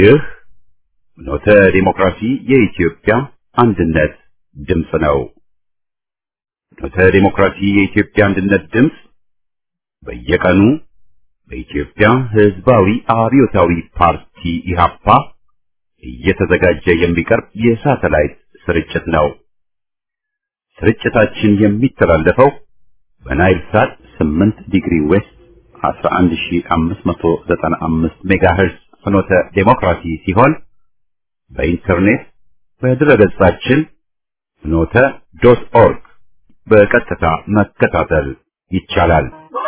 ይህ ኖተ ዲሞክራሲ የኢትዮጵያ አንድነት ድምፅ ነው። ኖተ ዲሞክራሲ የኢትዮጵያ አንድነት ድምፅ በየቀኑ በኢትዮጵያ ሕዝባዊ አብዮታዊ ፓርቲ ኢህአፓ እየተዘጋጀ የሚቀርብ የሳተላይት ስርጭት ነው። ስርጭታችን የሚተላለፈው በናይል ሳት 8 ዲግሪ ዌስት 11595 ሜጋሄርዝ ፍኖተ ዴሞክራሲ ሲሆን በኢንተርኔት በድረገጻችን ፍኖተ ዶት ኦርግ በቀጥታ መከታተል ይቻላል።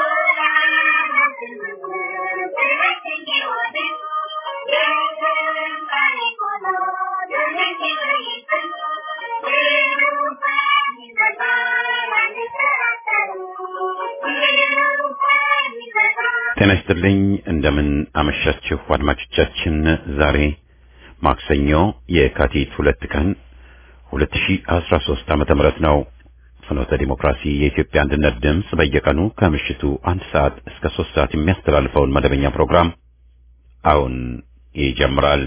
ጤና ይስጥልኝ። እንደምን አመሻችሁ አድማጮቻችን። ዛሬ ማክሰኞ የካቲት ሁለት ቀን 2013 ዓመተ ምህረት ነው። ፍኖተ ዲሞክራሲ የኢትዮጵያ አንድነት ድምፅ በየቀኑ ከምሽቱ አንድ ሰዓት እስከ ሶስት ሰዓት የሚያስተላልፈውን መደበኛ ፕሮግራም አሁን ይጀምራል።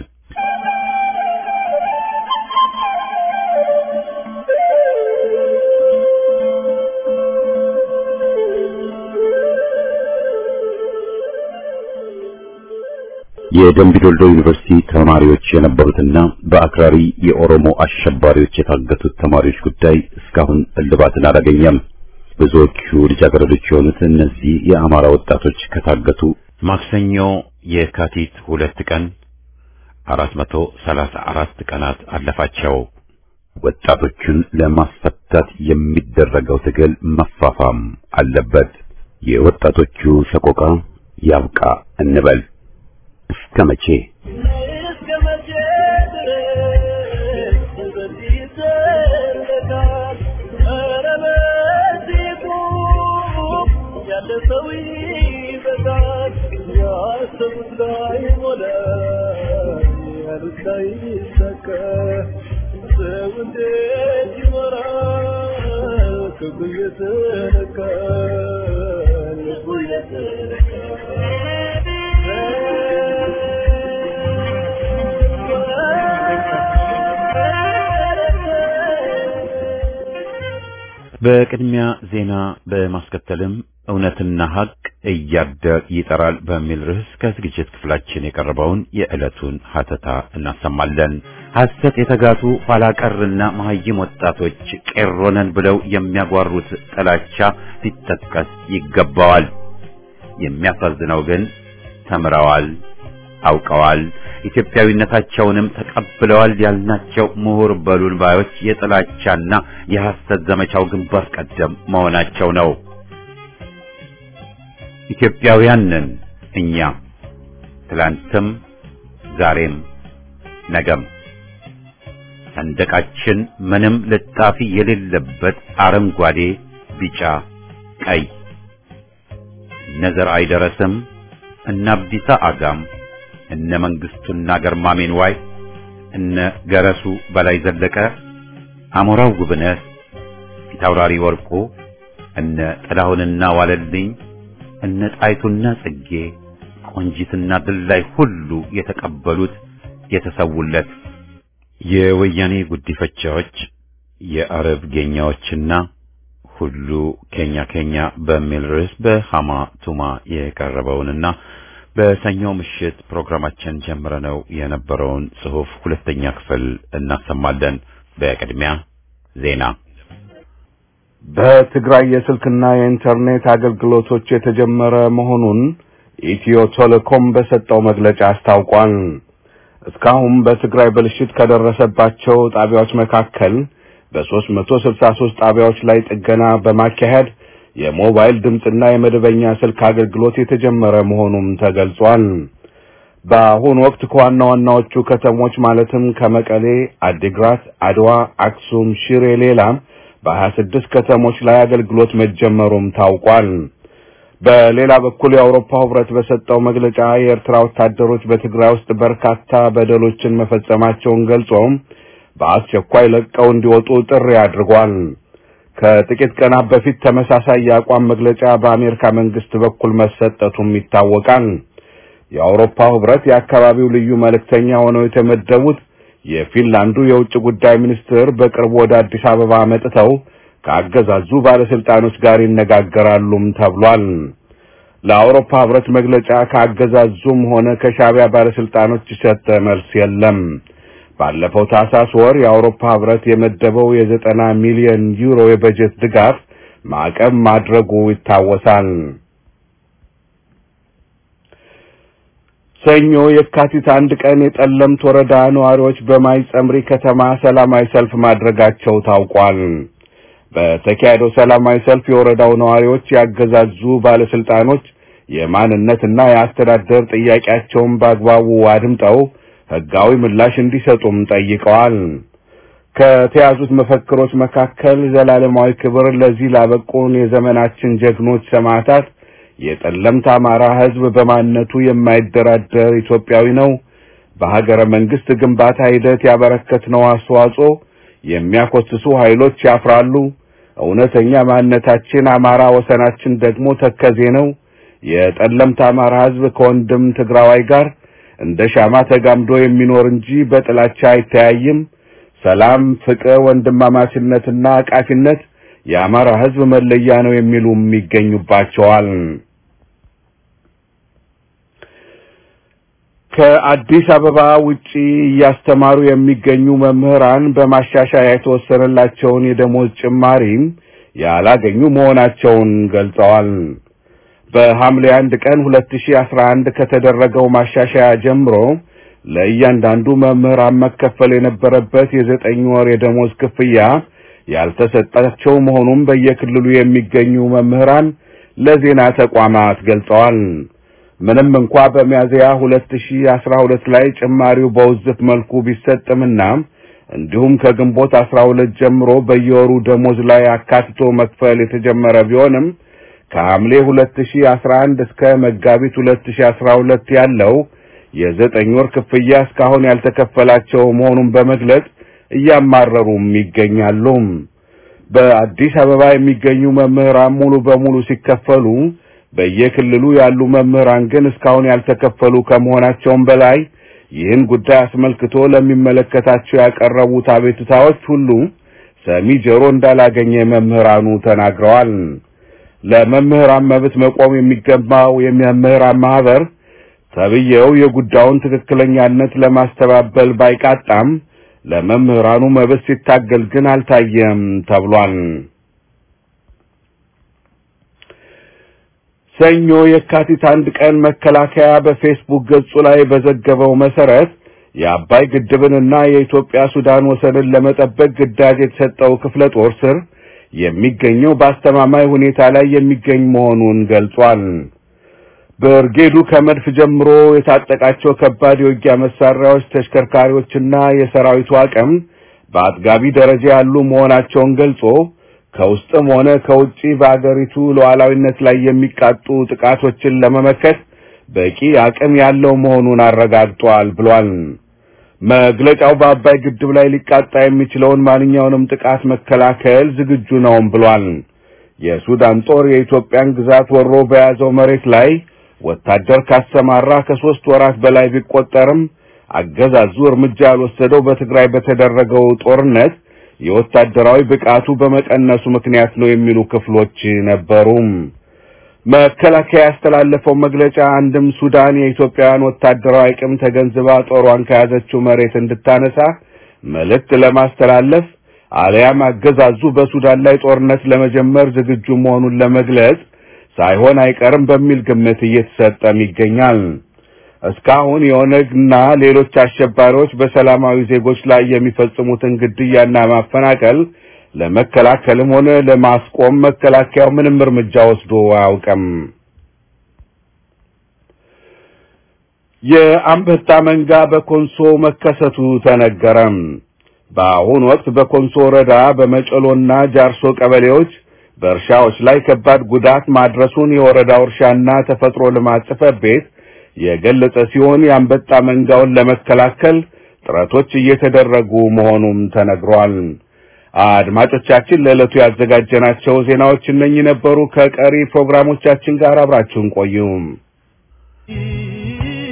የደምቢዶልዶ ዩኒቨርሲቲ ተማሪዎች የነበሩትና በአክራሪ የኦሮሞ አሸባሪዎች የታገቱት ተማሪዎች ጉዳይ እስካሁን እልባትን አላገኘም። ብዙዎቹ ልጃገረዶች የሆኑት እነዚህ የአማራ ወጣቶች ከታገቱ ማክሰኞ የካቲት ሁለት ቀን አራት መቶ ሰላሳ አራት ቀናት አለፋቸው። ወጣቶቹን ለማስፈታት የሚደረገው ትግል መፋፋም አለበት። የወጣቶቹ ሰቆቃ ያብቃ እንበል። እስከ መቼ በቅድሚያ ዜና በማስከተልም እውነትና ሀቅ እያደር ይጠራል በሚል ርዕስ ከዝግጅት ክፍላችን የቀረበውን የዕለቱን ሀተታ እናሰማለን። ሐሰት የተጋቱ ኋላቀርና መሀይም ወጣቶች ቄሮነን ብለው የሚያጓሩት ጥላቻ ሊጠቀስ ይገባዋል። የሚያሳዝነው ግን ተምረዋል፣ አውቀዋል፣ ኢትዮጵያዊነታቸውንም ተቀብለዋል ያልናቸው ምሁር በሉን ባዮች የጥላቻና የሐሰት ዘመቻው ግንባር ቀደም መሆናቸው ነው። ኢትዮጵያውያን ነን እኛ ትላንትም፣ ዛሬም፣ ነገም። ሰንደቃችን ምንም ልጣፊ የሌለበት አረንጓዴ፣ ቢጫ፣ ቀይ እነ ዘርአይ ደረስም እነ አብዲሳ አጋም እነ መንግስቱና ገርማሜን ዋይ እነ ገረሱ በላይ ዘለቀ አሞራው ጉብነት ፊታውራሪ ወርቁ እነ ጥላሁንና ዋለልኝ እነ ጣይቱና ጽጌ ቆንጂትና ድላይ ሁሉ የተቀበሉት የተሰውለት የወያኔ ጉዲፈቻዎች የአረብ ጌኛዎችና ሁሉ ኬኛ ኬኛ በሚል ርዕስ በሃማ ቱማ የቀረበውንና በሰኞ ምሽት ፕሮግራማችን ጀምረነው የነበረውን ጽሑፍ ሁለተኛ ክፍል እናሰማለን። በቅድሚያ ዜና። በትግራይ የስልክና የኢንተርኔት አገልግሎቶች የተጀመረ መሆኑን ኢትዮ ቴሌኮም በሰጠው መግለጫ አስታውቋል። እስካሁን በትግራይ ብልሽት ከደረሰባቸው ጣቢያዎች መካከል በሦስት መቶ ስልሳ ሦስት ጣቢያዎች ላይ ጥገና በማካሄድ የሞባይል ድምፅና የመደበኛ ስልክ አገልግሎት የተጀመረ መሆኑም ተገልጿል። በአሁኑ ወቅት ከዋና ዋናዎቹ ከተሞች ማለትም ከመቀሌ፣ አዲግራት፣ አድዋ፣ አክሱም፣ ሽሬ ሌላ በሀያ ስድስት ከተሞች ላይ አገልግሎት መጀመሩም ታውቋል። በሌላ በኩል የአውሮፓ ሕብረት በሰጠው መግለጫ የኤርትራ ወታደሮች በትግራይ ውስጥ በርካታ በደሎችን መፈጸማቸውን ገልጾም በአስቸኳይ ለቀው እንዲወጡ ጥሪ አድርጓል። ከጥቂት ቀናት በፊት ተመሳሳይ የአቋም መግለጫ በአሜሪካ መንግስት በኩል መሰጠቱም ይታወቃል። የአውሮፓ ህብረት የአካባቢው ልዩ መልእክተኛ ሆነው የተመደቡት የፊንላንዱ የውጭ ጉዳይ ሚኒስትር በቅርቡ ወደ አዲስ አበባ መጥተው ከአገዛዙ ባለስልጣኖች ጋር ይነጋገራሉም ተብሏል። ለአውሮፓ ህብረት መግለጫ ከአገዛዙም ሆነ ከሻዕቢያ ባለስልጣኖች የሰጠ መልስ የለም። ባለፈው ታህሳስ ወር የአውሮፓ ህብረት የመደበው የዘጠና ሚሊዮን ዩሮ የበጀት ድጋፍ ማዕቀብ ማድረጉ ይታወሳል። ሰኞ የካቲት አንድ ቀን የጠለምት ወረዳ ነዋሪዎች በማይጸምሪ ከተማ ሰላማዊ ሰልፍ ማድረጋቸው ታውቋል። በተካሄደው ሰላማዊ ሰልፍ የወረዳው ነዋሪዎች ያገዛዙ ባለስልጣኖች የማንነትና የአስተዳደር ጥያቄያቸውን በአግባቡ አድምጠው ህጋዊ ምላሽ እንዲሰጡም ጠይቀዋል። ከተያዙት መፈክሮች መካከል ዘላለማዊ ክብር ለዚህ ላበቁን የዘመናችን ጀግኖች ሰማዕታት፣ የጠለምት አማራ ህዝብ በማንነቱ የማይደራደር ኢትዮጵያዊ ነው፣ በሀገረ መንግስት ግንባታ ሂደት ያበረከትነው አስተዋጽኦ የሚያኮስሱ ኃይሎች ያፍራሉ፣ እውነተኛ ማንነታችን አማራ፣ ወሰናችን ደግሞ ተከዜ ነው። የጠለምት አማራ ህዝብ ከወንድም ትግራዋይ ጋር እንደ ሻማ ተጋምዶ የሚኖር እንጂ በጥላቻ አይተያይም። ሰላም፣ ፍቅር፣ ወንድማማችነትና አቃፊነት የአማራ ህዝብ መለያ ነው የሚሉም ይገኙባቸዋል። ከአዲስ አበባ ውጪ እያስተማሩ የሚገኙ መምህራን በማሻሻያ የተወሰነላቸውን የደሞዝ ጭማሪም ያላገኙ መሆናቸውን ገልጸዋል። በሐምሌ አንድ ቀን 2011 ከተደረገው ማሻሻያ ጀምሮ ለእያንዳንዱ መምህራን መከፈል የነበረበት የዘጠኝ ወር የደሞዝ ክፍያ ያልተሰጣቸው መሆኑን በየክልሉ የሚገኙ መምህራን ለዜና ተቋማት ገልጸዋል። ምንም እንኳ በሚያዝያ 2012 ላይ ጭማሪው በውዝፍ መልኩ ቢሰጥምና እንዲሁም ከግንቦት 12 ጀምሮ በየወሩ ደሞዝ ላይ አካትቶ መክፈል የተጀመረ ቢሆንም ከሐምሌ 2011 እስከ መጋቢት 2012 ያለው የዘጠኝ ወር ክፍያ እስካሁን ያልተከፈላቸው መሆኑን በመግለጽ እያማረሩም ይገኛሉ። በአዲስ አበባ የሚገኙ መምህራን ሙሉ በሙሉ ሲከፈሉ በየክልሉ ያሉ መምህራን ግን እስካሁን ያልተከፈሉ ከመሆናቸውም በላይ ይህን ጉዳይ አስመልክቶ ለሚመለከታቸው ያቀረቡት አቤቱታዎች ሁሉ ሰሚ ጆሮ እንዳላገኘ መምህራኑ ተናግረዋል። ለመምህራን መብት መቆም የሚገባው የመምህራን ማህበር ተብዬው የጉዳዩን ትክክለኛነት ለማስተባበል ባይቃጣም ለመምህራኑ መብት ሲታገል ግን አልታየም ተብሏል። ሰኞ የካቲት አንድ ቀን መከላከያ በፌስቡክ ገጹ ላይ በዘገበው መሰረት የአባይ ግድብንና የኢትዮጵያ ሱዳን ወሰንን ለመጠበቅ ግዳጅ የተሰጠው ክፍለ ጦር ስር የሚገኘው በአስተማማኝ ሁኔታ ላይ የሚገኝ መሆኑን ገልጿል። ብርጌዱ ከመድፍ ጀምሮ የታጠቃቸው ከባድ የውጊያ መሳሪያዎች፣ ተሽከርካሪዎችና የሰራዊቱ አቅም በአጥጋቢ ደረጃ ያሉ መሆናቸውን ገልጾ ከውስጥም ሆነ ከውጪ በአገሪቱ ሉዓላዊነት ላይ የሚቃጡ ጥቃቶችን ለመመከት በቂ አቅም ያለው መሆኑን አረጋግጧል ብሏል። መግለጫው በአባይ ግድብ ላይ ሊቃጣ የሚችለውን ማንኛውንም ጥቃት መከላከል ዝግጁ ነውም ብሏል። የሱዳን ጦር የኢትዮጵያን ግዛት ወሮ በያዘው መሬት ላይ ወታደር ካሰማራ ከሶስት ወራት በላይ ቢቆጠርም አገዛዙ እርምጃ ያልወሰደው በትግራይ በተደረገው ጦርነት የወታደራዊ ብቃቱ በመቀነሱ ምክንያት ነው የሚሉ ክፍሎች ነበሩ። መከላከያ ያስተላለፈው መግለጫ አንድም ሱዳን የኢትዮጵያን ወታደራዊ አቅም ተገንዝባ ጦሯን ከያዘችው መሬት እንድታነሳ መልእክት ለማስተላለፍ አልያም አገዛዙ በሱዳን ላይ ጦርነት ለመጀመር ዝግጁ መሆኑን ለመግለጽ ሳይሆን አይቀርም በሚል ግምት እየተሰጠም ይገኛል። እስካሁን የኦነግና ሌሎች አሸባሪዎች በሰላማዊ ዜጎች ላይ የሚፈጽሙትን ግድያና ማፈናቀል ለመከላከልም ሆነ ለማስቆም መከላከያው ምንም እርምጃ ወስዶ አያውቅም። የአንበጣ መንጋ በኮንሶ መከሰቱ ተነገረም። በአሁኑ ወቅት በኮንሶ ወረዳ በመጨሎና ጃርሶ ቀበሌዎች በእርሻዎች ላይ ከባድ ጉዳት ማድረሱን የወረዳው እርሻና ተፈጥሮ ልማት ጽሕፈት ቤት የገለጸ ሲሆን የአንበጣ መንጋውን ለመከላከል ጥረቶች እየተደረጉ መሆኑም ተነግሯል። አድማጮቻችን ለዕለቱ ያዘጋጀናቸው ዜናዎች እነኚህ ነበሩ። ከቀሪ ፕሮግራሞቻችን ጋር አብራችሁን ቆዩ።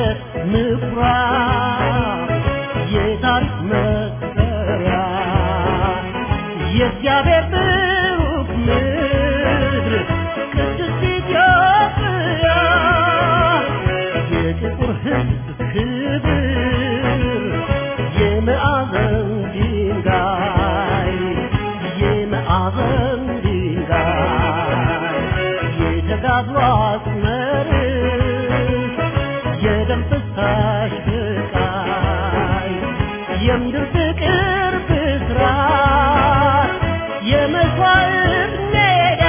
ምኩራብ የታሪክ መሰሪያ የእግዚአብሔር ብሩክ ምድር ቅድስት ኢትዮጵያ የጥቁር ሕዝብ ክብር የመዓዘን ድንጋይ የመዓዘን ድንጋይ የተጋድሎ አስመርስ የደም ፍሳሽ ስቃይ የምድር ፍቅር ብስራት የመስዋዕት ሜዳ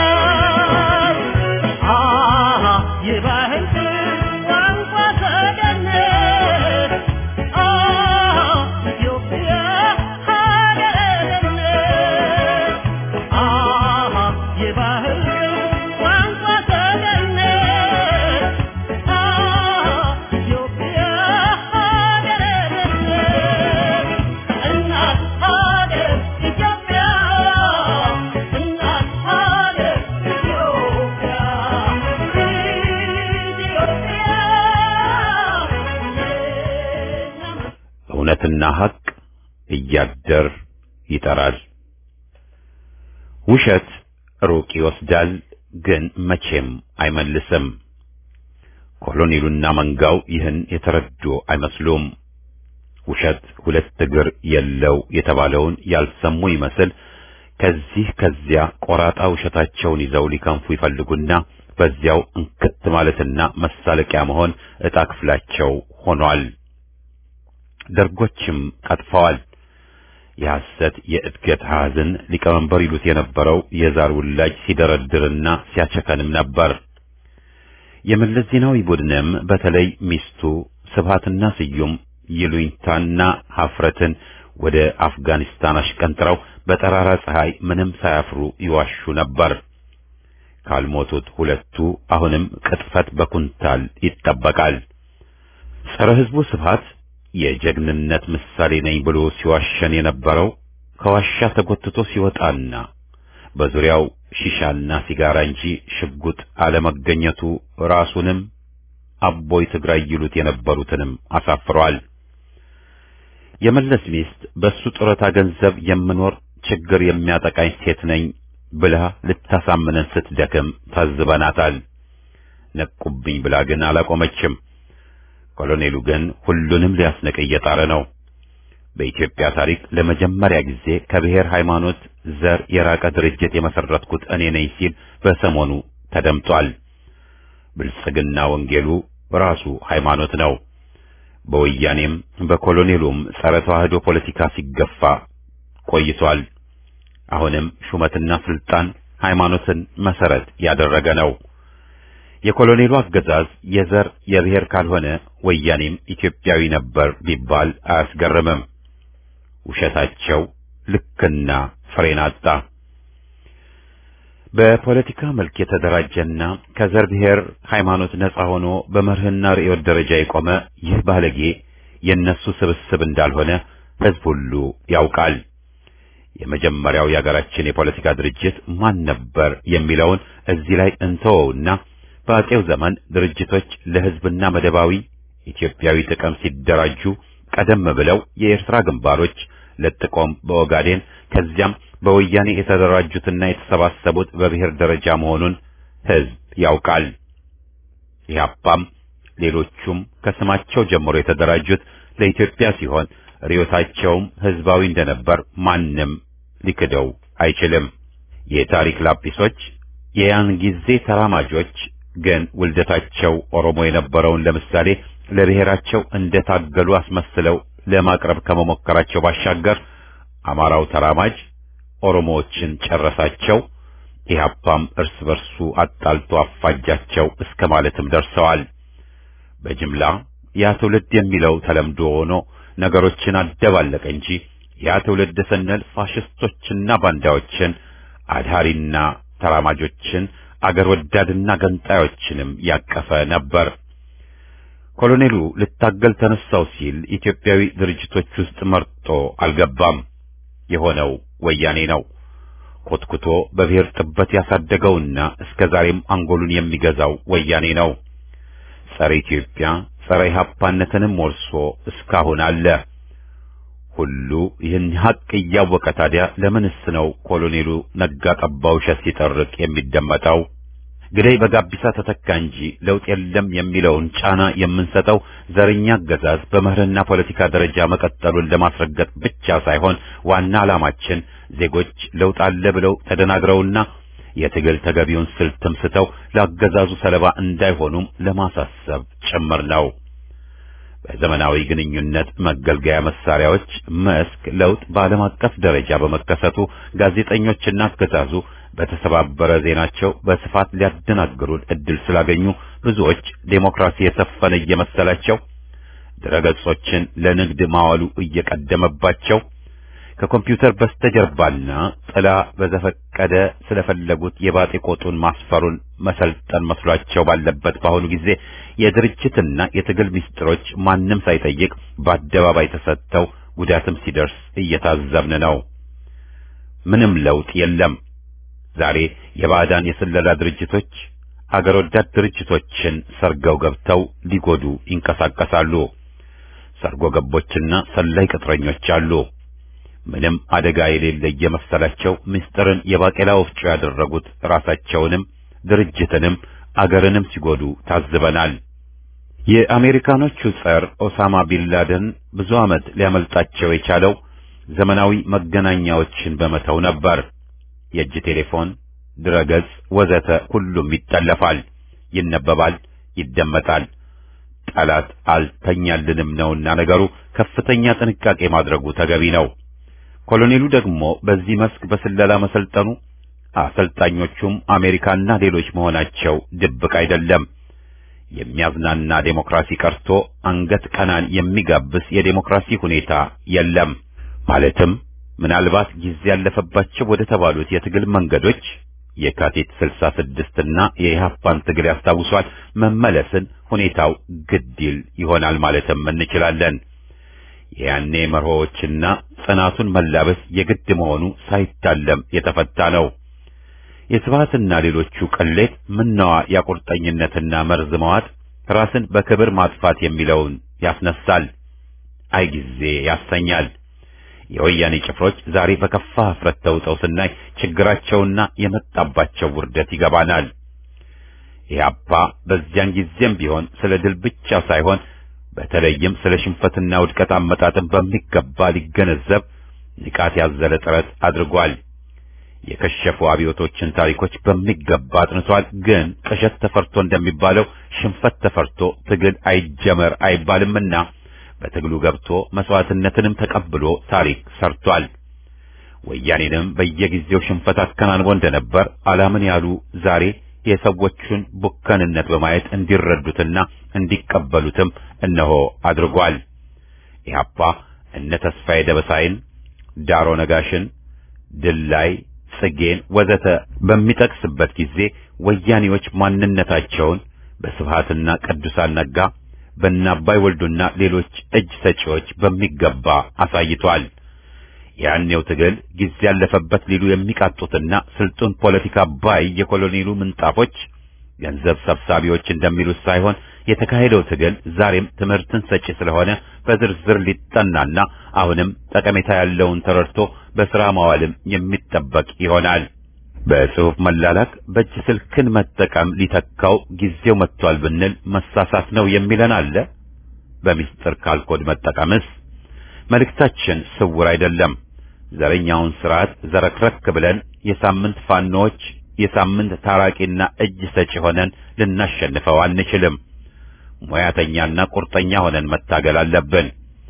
አሃ የባህል ቋንቋ ሰገነት አሃ ኢትዮጵያ ሀገርነት አሃ የባህል ቋንቋ ሰገነት አሃ ኢትዮጵያ ሀገርነት እናት ሀገር ኢትዮጵያ እናት ሀገር ኢትዮጵያ ኢትዮጵያ እውነትና ሐቅ እያደር ይጠራል። ውሸት ሩቅ ይወስዳል፣ ግን መቼም አይመልስም። ኮሎኔሉና መንጋው ይህን የተረዱ አይመስሉም። ውሸት ሁለት እግር የለው የተባለውን ያልሰሙ ይመስል ከዚህ ከዚያ ቆራጣ ውሸታቸውን ይዘው ሊከንፉ ይፈልጉና በዚያው እንክት ማለትና መሳለቂያ መሆን ዕጣ ክፍላቸው ሆኗል። ደርጎችም ቀጥፈዋል። የሐሰት የእድገት ሐዘን ሊቀመንበር ይሉት የነበረው የዛር ውላጅ ሲደረድርና ሲያቸከንም ነበር። የመለስ ዜናዊ ቡድንም በተለይ ሚስቱ ስብሃትና ስዩም ይሉኝታና ሀፍረትን ወደ አፍጋኒስታን አሽቀንጥረው በጠራራ ፀሐይ ምንም ሳያፍሩ ይዋሹ ነበር። ካልሞቱት ሁለቱ አሁንም ቅጥፈት በኩንታል ይጠበቃል። ጸረ ሕዝቡ ስብሃት የጀግንነት ምሳሌ ነኝ ብሎ ሲዋሸን የነበረው ከዋሻ ተጎትቶ ሲወጣና በዙሪያው ሺሻና ሲጋራ እንጂ ሽጉጥ አለመገኘቱ ራሱንም አቦይ ትግራይ ይሉት የነበሩትንም አሳፍሯል። የመለስ ሚስት በሱ ጡረታ ገንዘብ የምኖር ችግር የሚያጠቃኝ ሴት ነኝ ብላ ልታሳምነን ስትደክም ታዝበናታል። ነቁብኝ ብላ ግን አላቆመችም። ኮሎኔሉ ግን ሁሉንም ሊያስነቅ እየጣረ ነው። በኢትዮጵያ ታሪክ ለመጀመሪያ ጊዜ ከብሔር ሃይማኖት፣ ዘር የራቀ ድርጅት የመሰረትኩት እኔ ነኝ ሲል በሰሞኑ ተደምጧል። ብልጽግና ወንጌሉ ራሱ ሃይማኖት ነው። በወያኔም በኮሎኔሉም ጸረ ተዋህዶ ፖለቲካ ሲገፋ ቆይቷል። አሁንም ሹመትና ስልጣን ሃይማኖትን መሰረት ያደረገ ነው። የኮሎኔሉ አገዛዝ የዘር የብሔር ካልሆነ ወያኔም ኢትዮጵያዊ ነበር ቢባል አያስገርምም። ውሸታቸው ልክና ፍሬን አጣ። በፖለቲካ መልክ የተደራጀና ከዘር ብሔር ሃይማኖት ነፃ ሆኖ በመርህና ርዕዮት ደረጃ የቆመ ይህ ባለጌ የነሱ ስብስብ እንዳልሆነ ሕዝብ ሁሉ ያውቃል። የመጀመሪያው የሀገራችን የፖለቲካ ድርጅት ማን ነበር የሚለውን እዚህ ላይ እንተወውና በአጼው ዘመን ድርጅቶች ለሕዝብና መደባዊ ኢትዮጵያዊ ጥቅም ሲደራጁ ቀደም ብለው የኤርትራ ግንባሮች ለጥቆም በኦጋዴን ከዚያም በወያኔ የተደራጁትና የተሰባሰቡት በብሔር ደረጃ መሆኑን ሕዝብ ያውቃል። ኢህአፓም ሌሎቹም ከስማቸው ጀምሮ የተደራጁት ለኢትዮጵያ ሲሆን ርዕዮታቸውም ሕዝባዊ እንደነበር ማንም ሊክደው አይችልም። የታሪክ ላጲሶች የያን ጊዜ ተራማጆች ግን ውልደታቸው ኦሮሞ የነበረውን ለምሳሌ ለብሔራቸው እንደታገሉ አስመስለው ለማቅረብ ከመሞከራቸው ባሻገር አማራው ተራማጅ ኦሮሞዎችን ጨረሳቸው፣ ኢህአፓም እርስ በርሱ አጣልቶ አፋጃቸው እስከ ማለትም ደርሰዋል። በጅምላ ያ ትውልድ የሚለው ተለምዶ ሆኖ ነገሮችን አደባለቀ እንጂ ያ ትውልድ ስንል ፋሽስቶችና ባንዳዎችን አድሃሪና ተራማጆችን አገር ወዳድና ገንጣዮችንም ያቀፈ ነበር። ኮሎኔሉ ልታገል ተነሳው ሲል ኢትዮጵያዊ ድርጅቶች ውስጥ መርጦ አልገባም። የሆነው ወያኔ ነው። ኮትኩቶ በብሔር ጥበት ያሳደገውና እስከ ዛሬም አንጎሉን የሚገዛው ወያኔ ነው። ጸረ ኢትዮጵያ፣ ጸረ ኢህአፓነትንም ወርሶ እስካሁን አለ። ሁሉ ይህን ሀቅ እያወቀ ታዲያ ለምንስ ነው ኮሎኔሉ ነጋ ጠባ ውሸት ሲጠርቅ የሚደመጠው? ግደይ በጋቢሳ ተተካ እንጂ ለውጥ የለም የሚለውን ጫና የምንሰጠው ዘረኛ አገዛዝ በመርህና ፖለቲካ ደረጃ መቀጠሉን ለማስረገጥ ብቻ ሳይሆን ዋና ዓላማችን ዜጎች ለውጥ አለ ብለው ተደናግረውና የትግል ተገቢውን ስልትም ስተው ለአገዛዙ ሰለባ እንዳይሆኑም ለማሳሰብ ጭምር ነው። በዘመናዊ ግንኙነት መገልገያ መሳሪያዎች መስክ ለውጥ በዓለም አቀፍ ደረጃ በመከሰቱ ጋዜጠኞችና አገዛዙ በተሰባበረ ዜናቸው በስፋት ሊያደናግሩን እድል ስላገኙ ብዙዎች ዴሞክራሲ የሰፈነ እየመሰላቸው ድረገጾችን ለንግድ ማዋሉ እየቀደመባቸው ከኮምፒውተር በስተጀርባና ጥላ በዘፈቀደ ስለፈለጉት የባጤ ቆጡን ማስፈሩን መሰልጠን መስሏቸው ባለበት በአሁኑ ጊዜ የድርጅትና የትግል ምስጢሮች ማንም ሳይጠይቅ በአደባባይ ተሰጥተው ጉዳትም ሲደርስ እየታዘብን ነው። ምንም ለውጥ የለም። ዛሬ የባዕዳን የስለላ ድርጅቶች አገር ወዳድ ድርጅቶችን ሰርገው ገብተው ሊጎዱ ይንቀሳቀሳሉ። ሰርጎ ገቦችና ሰላይ ቅጥረኞች አሉ። ምንም አደጋ የሌለ እየመሰላቸው ምስጢርን የባቄላ ወፍጮ ያደረጉት ራሳቸውንም ድርጅትንም አገርንም ሲጎዱ ታዝበናል። የአሜሪካኖቹ ጸር ኦሳማ ቢንላደን ብዙ ዓመት ሊያመልጣቸው የቻለው ዘመናዊ መገናኛዎችን በመተው ነበር። የእጅ ቴሌፎን፣ ድረገጽ፣ ወዘተ ሁሉም ይጠለፋል፣ ይነበባል፣ ይደመጣል። ጠላት አልተኛልንም ነውና ነገሩ ከፍተኛ ጥንቃቄ ማድረጉ ተገቢ ነው። ኮሎኔሉ ደግሞ በዚህ መስክ በስለላ መሰልጠኑ አሰልጣኞቹም አሜሪካና ሌሎች መሆናቸው ድብቅ አይደለም። የሚያዝናና ዴሞክራሲ ቀርቶ አንገት ቀናን የሚጋብስ የዴሞክራሲ ሁኔታ የለም። ማለትም ምናልባት ጊዜ ያለፈባቸው ወደ ተባሉት የትግል መንገዶች የካቲት 66 እና የኢህአፓን ትግል ያስታውሷል መመለስን ሁኔታው ግድል ይሆናል ማለትም እንችላለን። የያኔ መርሆዎችና ጽናቱን መላበስ የግድ መሆኑ ሳይታለም የተፈታ ነው። የስብሃትና ሌሎቹ ቅሌት ምነዋ ያቁርጠኝነትና መርዝ መዋጥ ራስን በክብር ማጥፋት የሚለውን ያስነሳል። አይ ጊዜ ያሰኛል። የወያኔ ጭፍሮች ዛሬ በከፋ ኀፍረት ተውጠው ስናይ ችግራቸውና የመጣባቸው ውርደት ይገባናል። ኢህአፓ በዚያን ጊዜም ቢሆን ስለ ድል ብቻ ሳይሆን በተለይም ስለ ሽንፈትና ውድቀት አመጣጥን በሚገባ ሊገነዘብ ንቃት ያዘለ ጥረት አድርጓል። የከሸፉ አብዮቶችን ታሪኮች በሚገባ አጥንቷል። ግን ቅዠት ተፈርቶ እንደሚባለው ሽንፈት ተፈርቶ ትግል አይጀመር አይባልምና በትግሉ ገብቶ መስዋዕትነትንም ተቀብሎ ታሪክ ሰርቷል። ወያኔንም በየጊዜው ሽንፈት አከናንቦ እንደነበር አላምን ያሉ ዛሬ የሰዎቹን ቡከንነት በማየት እንዲረዱትና እንዲቀበሉትም እነሆ አድርጓል። ኢህአፓ እነ ተስፋዬ ደበሳይን፣ ዳሮ ነጋሽን፣ ድላይ ጽጌን ወዘተ በሚጠቅስበት ጊዜ ወያኔዎች ማንነታቸውን በስብሃትና ቅዱሳን ነጋ በእናባይ ወልዱና ሌሎች እጅ ሰጪዎች በሚገባ አሳይቷል። ያኔው ትግል ጊዜ ያለፈበት ሊሉ የሚቃጡትና ስልጡን ፖለቲካ ባይ የኮሎኔሉ ምንጣፎች ገንዘብ ሰብሳቢዎች እንደሚሉት ሳይሆን የተካሄደው ትግል ዛሬም ትምህርትን ሰጪ ስለሆነ በዝርዝር ሊጠናና አሁንም ጠቀሜታ ያለውን ተረድቶ በሥራ ማዋልም የሚጠበቅ ይሆናል። በጽሑፍ መላላክ፣ በእጅ ስልክን መጠቀም ሊተካው ጊዜው መጥቷል ብንል መሳሳት ነው የሚለን አለ። በሚስጥር ካልኮድ መጠቀምስ መልእክታችን ስውር አይደለም። ዘረኛውን ስርዓት ዘረክረክ ብለን የሳምንት ፋኖዎች የሳምንት ታራቂና እጅ ሰጪ ሆነን ልናሸንፈው አንችልም። ሙያተኛና ቁርጠኛ ሆነን መታገል አለብን።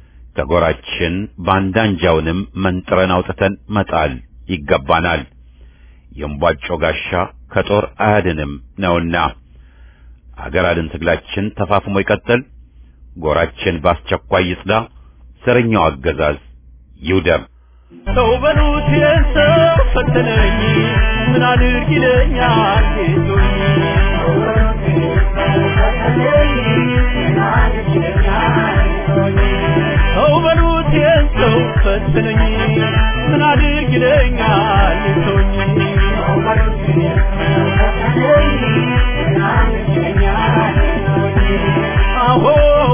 ከጎራችን ባንዳንጃውንም መንጥረን አውጥተን መጣል ይገባናል። የእምቧጮ ጋሻ ከጦር አያድንም ነውና አገር አድን ትግላችን ተፋፍሞ ይቀጥል። ጎራችን በአስቸኳይ ይጽዳ። ዘረኛው አገዛዝ ይውደም። ሰው በሉት የሰው ፈተነኝ ምን አድርግ ይለኛል ጌቶኝ ሰው በሉት የሰው ፈተነኝ ምን አድርግ ይለኛል ጌቶኝ አሆ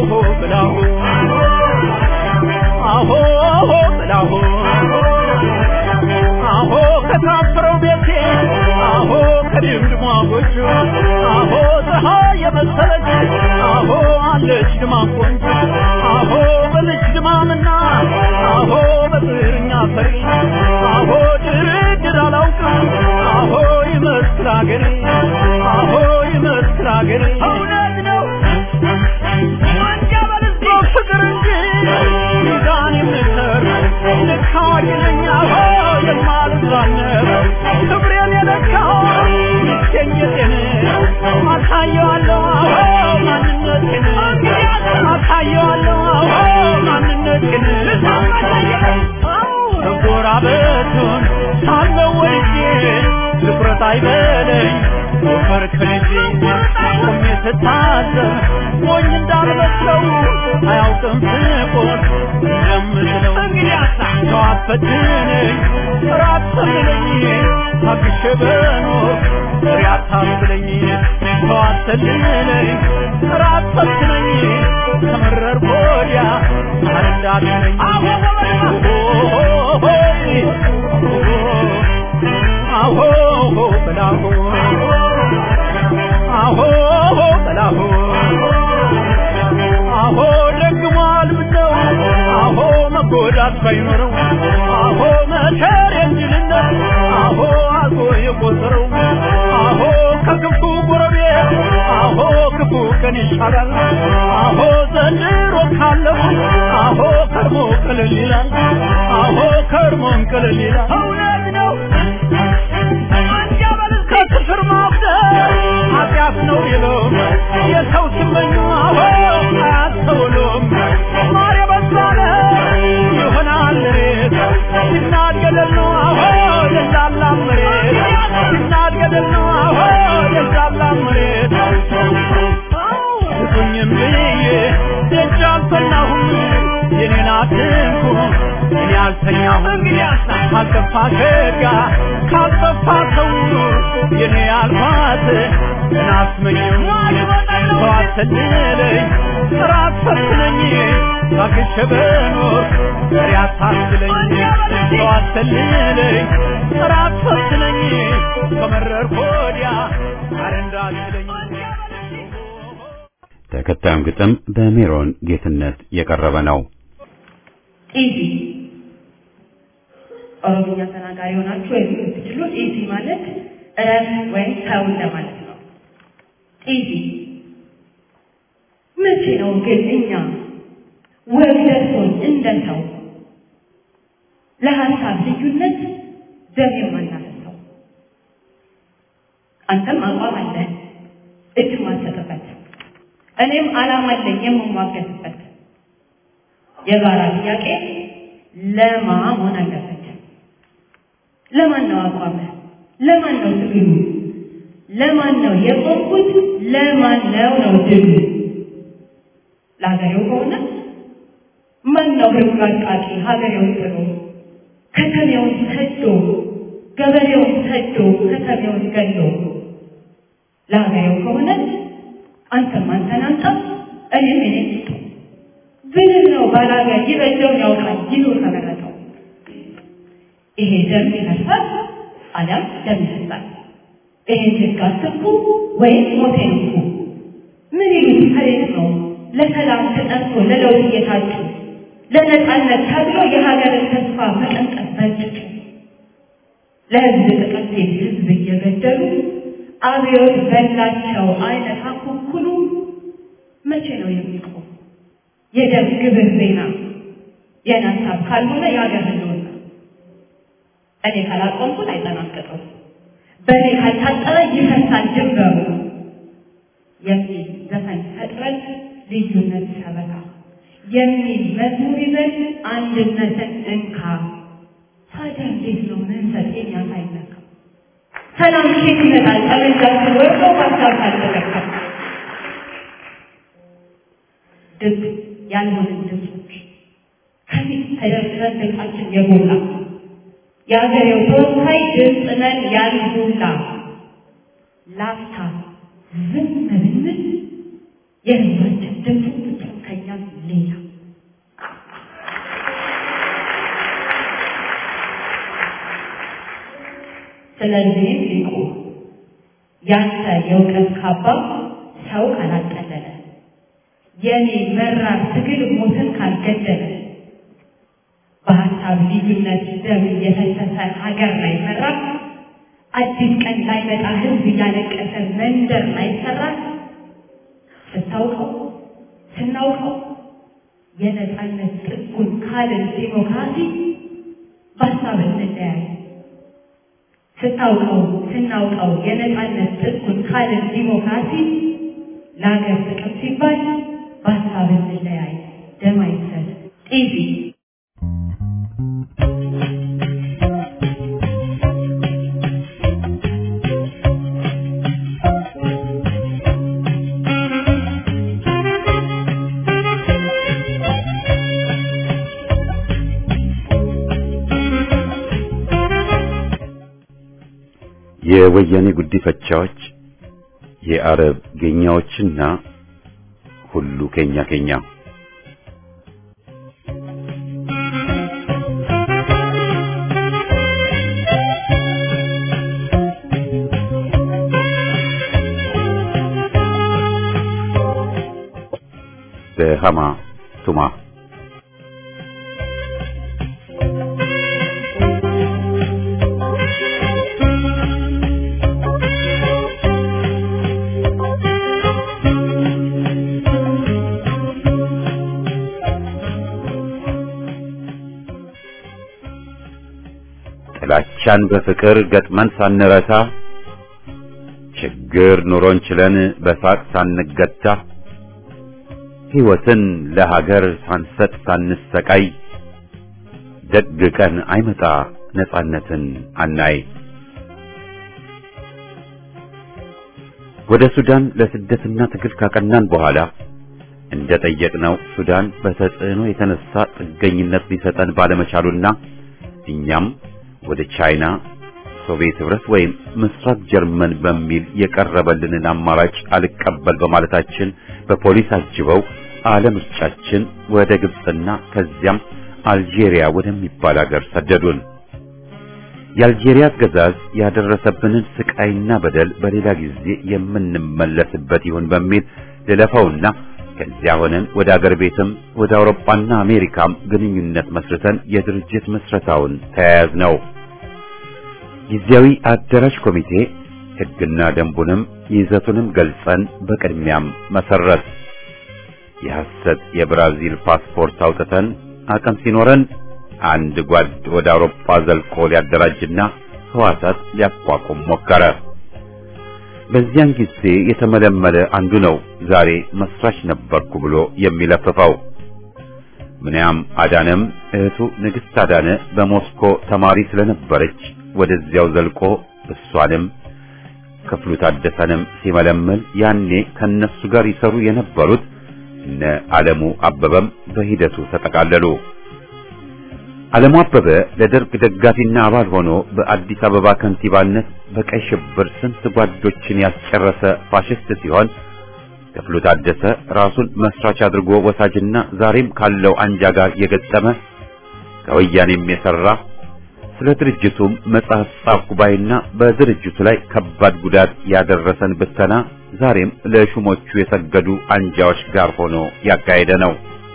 ከድምድሟ ጎጆ አሆ ፀሐይ የመሰለች አሆ አለች ድማ ቆንጆ አሆ በልጅ ድማምና አሆ በጥርኛ ፈሪ አሆ ድርድር አላውቅም አሆ ይመስል አገሬ አሆ ይመስል አገሬ እውነት ነው ወንጀል ፍቅር እንጂ ሚዛን የምሰር ልክ አዋቂ ነኝ አሆ የማልዛነብ ክብሬን የለካው ይገኘቴን አሳየዋለሁ አዎ ማንነቴን አሳየዋለሁ አዎ ማንነቴን መጎራበቱን ሳለው ወልጄ ትኩረት አይበለኝ ወፈር ከልጄ ቆሜ ስታዘብ ሞኝ እንዳልመስለው አያውቅም ስቆን እንደምስለው ሰው አፈትነኝ ራት ሰልለኝ ታግሼ በኖር ፍሬ አታስብለኝ ሰው አሰልለኝ ራት ፈትነኝ ከመረር ወዲያ አረ እንዳትለኝ አሆ በላሆ አሆ በላሆ አሆ ደግሟል ምነው አሆ መጎዳት ባይኖረው አሆ መከር የእንጅልነት አሆ አልፎ የቆጠረው አሆ ከክፉ ጎረቤት አሆ ክፉ ቀን ይሻላል አሆ ዘንድሮ ካለው አሆ ከርሞ ቅልል ይላል አሆ ከርሞን ቅልል ይላል እውነት ነው ከክፍር ማብደር ኃጢአት ነው ይለው የሰው ሲመኙ አሆ አያስተውሉም ማር የበዛለ ይሆናል ሬት ሲናድ ገደል ነው አሆ የዛላ መሬት ሲናድ ገደል ነው አሆ የዛላ መሬት ስጡኝም ብዬ ደጅ አልፈናሁም የኔን አትንኩ እኔ አልተኛሁም ካልጠፋ ሸጋ ካልጠፋ ሰው የኔ አልኳት እናስመኝም ሰው አትልለኝ ራት ፈትነኝ ታግሼ በኖር ፍሬ አታስለኝ ሰው አትልለኝ ራት ፈትነኝ ከመረርኩ ወዲያ አረ እንዳትለኝ ተከታዩም ግጥም በሜሮን ጌትነት የቀረበ ነው። ኢዚ ኦሮምኛ ተናጋሪ ሆናችሁ ወይም የምትችሉ ኢዚ ማለት እረፍ ወይም ተው እንደማለት ነው። ኢዚ መቼ ነው ግን እኛ ወግ ደርሶን እንደ ሰው ለሀሳብ ልዩነት ደም የማናፈሰው? አንተም አቋም አለህ እጅ ማሰጥበት፣ እኔም ዓላማ አለኝ የምሟገትበት የጋራ ጥያቄ ለማ መሆን አለበት። ለማን ነው አቋምህ? ለማን ነው ትግሉ? ለማን ነው የቆምኩት? ለማን ነው ነው ድሉ? ለሀገሬው ከሆነ ማን ነው ህግ አቃቂ ሀገሬውን ጥሎ ከተሜውን ሰዶ ገበሬውን ሰዶ ከተሜውን ገሎ? ለሀገሬው ከሆነ አንተም አንተን አንጣ እኔም እኔ ብልህ ነው ባላገር ይበጀውን ያውቃል ይኑር ከመረጠው። ይሄ ደም ይፈሳል አሊያም ደም ይፈሳል። ይሄን ህግ አትንኩ ወይም ሞቴን እንኩ። ምን ይሉት ከሌት ነው ለሰላም ተጠርቶ ለለውጥ እየታጩ ለነጻነት ተብሎ የሀገርን ተስፋ መቀንጠፍ በጭጩ ለህዝብ ጥቅም ሲል ህዝብ እየገደሉ አብዮት በላቸው አይነት አኩኩሉ መቼ ነው የሚቆም? የደም ግብር ዜና የኔ ሀሳብ ካልሆነ የሀገር ህልውና እኔ ካላቆምኩት አይጠናቀቅም፣ በእኔ ካልታጠረ ይፈሳል ድንበሩ የሚል ዘፈን ፈጥረን ልዩነት ሰበካ የሚል መዝሙር ይዘን አንድነትን እንካ። ታዲያ እንዴት ነው መንሰት የኛ ሳይነካ ሰላም ኬት ይመጣል? ጠመንጃችን ወርዶ ሀሳብ ካልተለካ ድብ ያልሆንን ድምፆች ከፊት ተደርድረን ድምፃችን የጎላ የአገሬው ተወካይ ድምፅ ነን ያልጎላ ላፍታ ዝም ብንል የህዝባችን ድምፅ ፍጹም ከኛም ሌላ ስለዚህም ሊቁ ያንተ የእውቀት ካባ ሰው ካላቀለለ የእኔ መራር ትግል ሞትን ካልገደለ በሀሳብ ልዩነት ደም እየፈሰሰ ሀገር ላይ ሰራ አዲስ ቀን ላይ መጣ ህዝብ እያለቀሰ መንደር ላይ ሰራ ስታውቀው ስናውቀው የነፃነት ጥጉን ካልን ዲሞክራሲ በሀሳብ እንለያይ ስታውቀው ስናውቀው የነፃነት ጥጉን ካልን ዲሞክራሲ ለሀገር ጥቅም ሲባል በሀሳብ እንለያይ ደም አይፍሰስ ጢዚ የወያኔ ጉዲፈቻዎች የአረብ ጌኛዎችና ሁሉ ኬኛ ኬኛ በሃማ ቱማ ጥላቻን በፍቅር ገጥመን ሳንረታ ችግር ኑሮን ችለን በሳቅ ሳንገታ ሕይወትን ለሀገር ሳንሰጥ ሳንሰቃይ ደግ ቀን አይመጣ ነጻነትን አናይ። ወደ ሱዳን ለስደትና ትግል ካቀናን በኋላ እንደ ጠየቅነው ሱዳን በተጽዕኖ የተነሳ ጥገኝነት ሊሰጠን ባለመቻሉና እኛም ወደ ቻይና፣ ሶቪየት ህብረት ወይም ምስራቅ ጀርመን በሚል የቀረበልንን አማራጭ አልቀበል በማለታችን በፖሊስ አጅበው አለምርጫችን ወደ ግብፅና ከዚያም አልጄሪያ ወደሚባል ሀገር ሰደዱን። የአልጄሪያ አገዛዝ ያደረሰብንን ስቃይና በደል በሌላ ጊዜ የምንመለስበት ይሁን በሚል ልለፈውና ከዚያ ሆነን ወደ አገር ቤትም ወደ አውሮፓና አሜሪካም ግንኙነት መስርተን የድርጅት መስረታውን ተያያዝ ነው። ጊዜያዊ አደራጅ ኮሚቴ ሕግና ደንቡንም ይዘቱንም ገልጸን በቅድሚያም መሰረት የሐሰት የብራዚል ፓስፖርት አውጥተን አቅም ሲኖረን አንድ ጓድ ወደ አውሮፓ ዘልቆ ሊያደራጅና ህዋሳት ሊያቋቁም ሞከረ። በዚያን ጊዜ የተመለመለ አንዱ ነው ዛሬ መስራች ነበርኩ ብሎ የሚለፍፈው። ምንያም አዳነም እህቱ ንግሥት አዳነ በሞስኮ ተማሪ ስለነበረች ወደዚያው ዘልቆ እሷንም ክፍሉ ታደሰንም ሲመለምል ያኔ ከነሱ ጋር ይሰሩ የነበሩት እነ ዓለሙ አበበም በሂደቱ ተጠቃለሉ። ዓለሙ አበበ ለደርግ ደጋፊና አባል ሆኖ በአዲስ አበባ ከንቲባነት በቀይ ሽብር ስንት ጓዶችን ያስጨረሰ ፋሽስት ሲሆን ክፍሉ ታደሰ ራሱን መስራች አድርጎ ወሳጅና ዛሬም ካለው አንጃ ጋር የገጠመ ከወያኔም የሰራ ስለ ድርጅቱም መጽሐፍ ጻፍኩ ባይና በድርጅቱ ላይ ከባድ ጉዳት ያደረሰን ብተና ዛሬም ለሹሞቹ የሰገዱ አንጃዎች ጋር ሆኖ ያካሄደ ነው።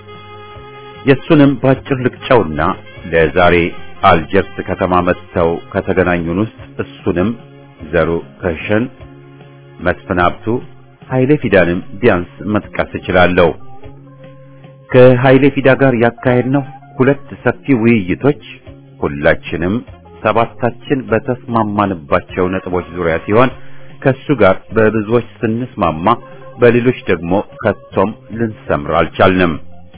የሱንም ባጭር ልቅጨውና ለዛሬ አልጀርስ ከተማ መጥተው ከተገናኙን ውስጥ እሱንም ዘሩ ከሸን፣ መስፍን ሀብቱ፣ ኃይሌ ፊዳንም ቢያንስ መጥቀስ እችላለሁ። ከኃይሌ ፊዳ ጋር ያካሄድነው ሁለት ሰፊ ውይይቶች ሁላችንም ሰባታችን በተስማማንባቸው ነጥቦች ዙሪያ ሲሆን ከሱ ጋር በብዙዎች ስንስማማ በሌሎች ደግሞ ከቶም ልንሰምር አልቻልንም።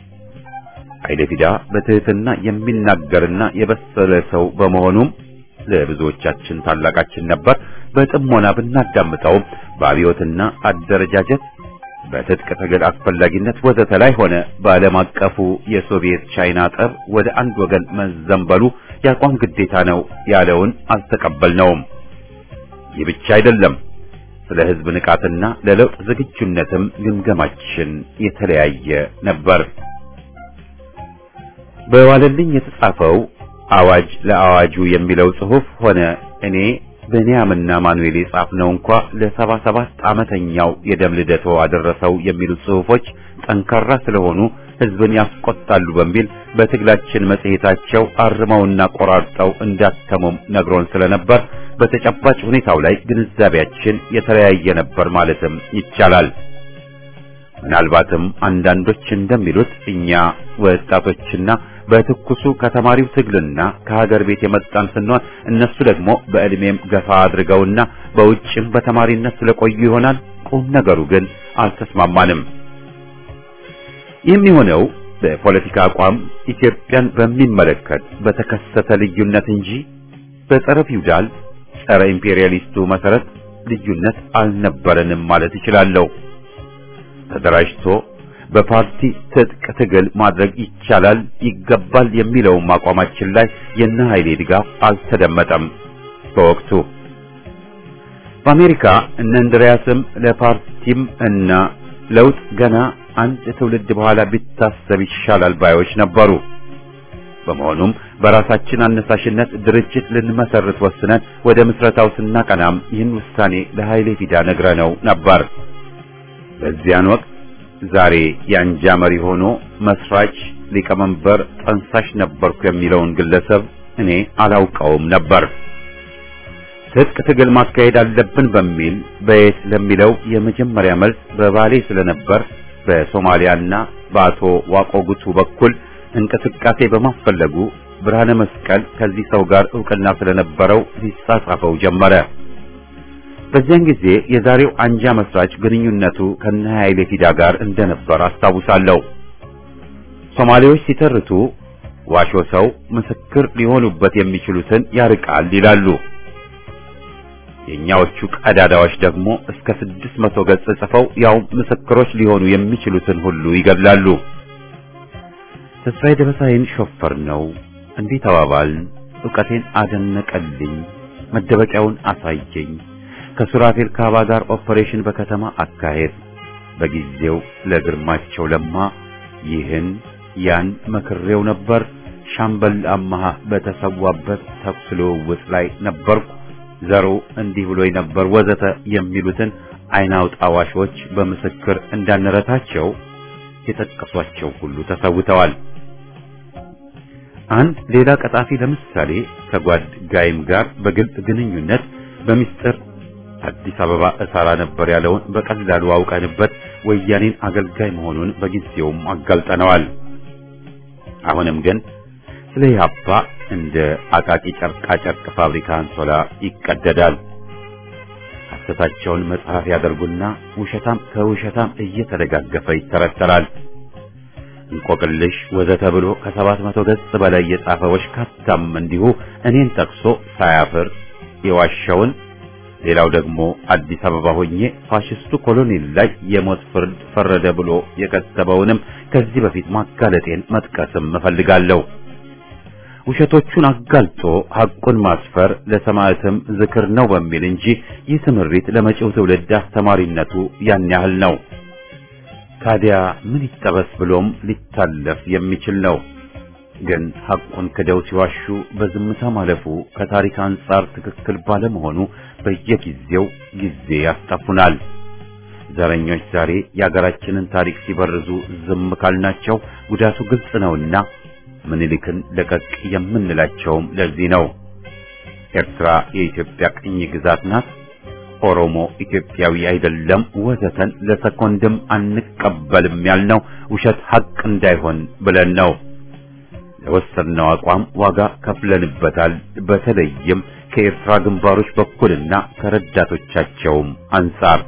ኃይለ ፊዳ በትህትና የሚናገርና የበሰለ ሰው በመሆኑም ለብዙዎቻችን ታላቃችን ነበር። በጥሞና ብናዳምጠውም በአብዮትና አደረጃጀት በትጥቅ ትግል አስፈላጊነት ወዘተ ላይ ሆነ በዓለም አቀፉ የሶቪየት ቻይና ጠብ ወደ አንድ ወገን መዘንበሉ የአቋም ግዴታ ነው ያለውን አልተቀበልነውም። ይህ ብቻ አይደለም። ስለ ሕዝብ ንቃትና ለለውጥ ዝግጁነትም ግምገማችን የተለያየ ነበር። በዋለልኝ የተጻፈው አዋጅ ለአዋጁ የሚለው ጽሑፍ ሆነ እኔ ብንያምና ማኑኤል የጻፍነው እንኳ ለሰባ ሰባት ዓመተኛው የደም ልደቶ አደረሰው የሚሉት ጽሑፎች ጠንካራ ስለሆኑ ሕዝብን ያስቆጣሉ በሚል በትግላችን መጽሔታቸው አርመውና ቆራርጠው እንዳተሙም ነግሮን ስለነበር በተጨባጭ ሁኔታው ላይ ግንዛቤያችን የተለያየ ነበር ማለትም ይቻላል። ምናልባትም አንዳንዶች እንደሚሉት እኛ ወጣቶችና በትኩሱ ከተማሪው ትግልና ከሀገር ቤት የመጣን ስንሆን እነሱ ደግሞ በዕድሜም ገፋ አድርገውና በውጭም በተማሪነት ስለቆዩ ይሆናል። ቁም ነገሩ ግን አልተስማማንም። የሚሆነው በፖለቲካ አቋም ኢትዮጵያን በሚመለከት በተከሰተ ልዩነት እንጂ በጸረ ፊውዳል ጸረ ኢምፔሪያሊስቱ መሰረት ልዩነት አልነበረንም ማለት እችላለሁ። ተደራጅቶ በፓርቲ ትጥቅ ትግል ማድረግ ይቻላል ይገባል የሚለውም አቋማችን ላይ የነ ኃይሌ ድጋፍ አልተደመጠም። በወቅቱ በአሜሪካ እነ እንድሪያስም ለፓርቲም እና ለውጥ ገና አንድ ትውልድ በኋላ ቢታሰብ ይሻላል ባዮች ነበሩ። በመሆኑም በራሳችን አነሳሽነት ድርጅት ልንመሰርት ወስነን ወደ ምስረታው ስናቀናም ይህን ውሳኔ ለኃይሌ ፊዳ ነግረነው ነበር። በዚያን ወቅት ዛሬ የአንጃ መሪ ሆኖ መስራች፣ ሊቀመንበር፣ ጠንሳሽ ነበርኩ የሚለውን ግለሰብ እኔ አላውቀውም ነበር። ትጥቅ ትግል ማካሄድ አለብን በሚል በየት ለሚለው የመጀመሪያ መልስ በባሌ ስለነበር በሶማሊያና በአቶ ዋቆ ጉቱ በኩል እንቅስቃሴ በማፈለጉ ብርሃነ መስቀል ከዚህ ሰው ጋር ዕውቅና ስለነበረው ሊጻጻፈው ጀመረ። በዚያን ጊዜ የዛሬው አንጃ መስራች ግንኙነቱ ከነ ኃይሌ ፊዳ ጋር እንደነበር አስታውሳለሁ። ሶማሌዎች ሲተርቱ ዋሾ ሰው ምስክር ሊሆኑበት የሚችሉትን ያርቃል ይላሉ። የእኛዎቹ ቀዳዳዎች ደግሞ እስከ ስድስት መቶ ገጽ ጽፈው ያው ምስክሮች ሊሆኑ የሚችሉትን ሁሉ ይገድላሉ። ተስፋዬ ደበሳይን ሾፈር ነው እንዲህ ተባባልን። ዕውቀቴን አደነቀልኝ፣ መደበቂያውን አሳየኝ። ከሱራፌል ካባ ጋር ኦፐሬሽን በከተማ አካሄድ በጊዜው ለግርማቸው ለማ ይህን ያን መክሬው ነበር። ሻምበል አማሃ በተሰዋበት ተኩስ ልውውጥ ላይ ነበርኩ። ዘሩ እንዲህ ብሎኝ ነበር ወዘተ የሚሉትን አይን አውጣ ዋሾች በምስክር እንዳንረታቸው የጠቀሷቸው ሁሉ ተሰውተዋል። አንድ ሌላ ቀጣፊ ለምሳሌ ከጓድ ጋይም ጋር በግልጽ ግንኙነት በሚስጥር አዲስ አበባ እሰራ ነበር ያለውን በቀላሉ አውቀንበት ወያኔን አገልጋይ መሆኑን በጊዜውም አጋልጠነዋል። አሁንም ግን ስለ ኢህአፓ እንደ አቃቂ ጨርቃ ጨርቅ ፋብሪካ አንሶላ ይቀደዳል። ሐሰታቸውን መጽሐፍ ያደርጉና ውሸታም ከውሸታም እየተደጋገፈ ይተረተራል። እንቆቅልሽ ወዘተ ብሎ ከሰባት መቶ ገጽ በላይ የጻፈ ወሽካታም እንዲሁ እኔን ጠቅሶ ሳያፍር የዋሸውን ሌላው ደግሞ አዲስ አበባ ሆኜ ፋሽስቱ ኮሎኔል ላይ የሞት ፍርድ ፈረደ ብሎ የከተበውንም ከዚህ በፊት ማጋለጤን መጥቀስም እፈልጋለሁ። ውሸቶቹን አጋልጦ ሐቁን ማስፈር ለሰማዕትም ዝክር ነው በሚል እንጂ ይህ ትምሪት ለመጪው ትውልድ አስተማሪነቱ ያን ያህል ነው። ታዲያ ምን ይጠበስ ብሎም ሊታለፍ የሚችል ነው። ግን ሐቁን ክደው ሲዋሹ በዝምታ ማለፉ ከታሪክ አንጻር ትክክል ባለመሆኑ በየጊዜው ጊዜ ያስጠፉናል። ዘረኞች ዛሬ የአገራችንን ታሪክ ሲበርዙ ዝም ካልናቸው ጉዳቱ ግልጽ ነውና ምኒልክን ለቀቅ የምንላቸውም ለዚህ ነው። ኤርትራ የኢትዮጵያ ቅኝ ግዛት ናት፣ ኦሮሞ ኢትዮጵያዊ አይደለም፣ ወዘተን ለሰኮንድም አንቀበልም ያልነው ውሸት ሐቅ እንዳይሆን ብለን ነው። ለወሰድነው አቋም ዋጋ ከፍለንበታል። በተለይም ከኤርትራ ግንባሮች በኩልና ከረዳቶቻቸውም አንጻር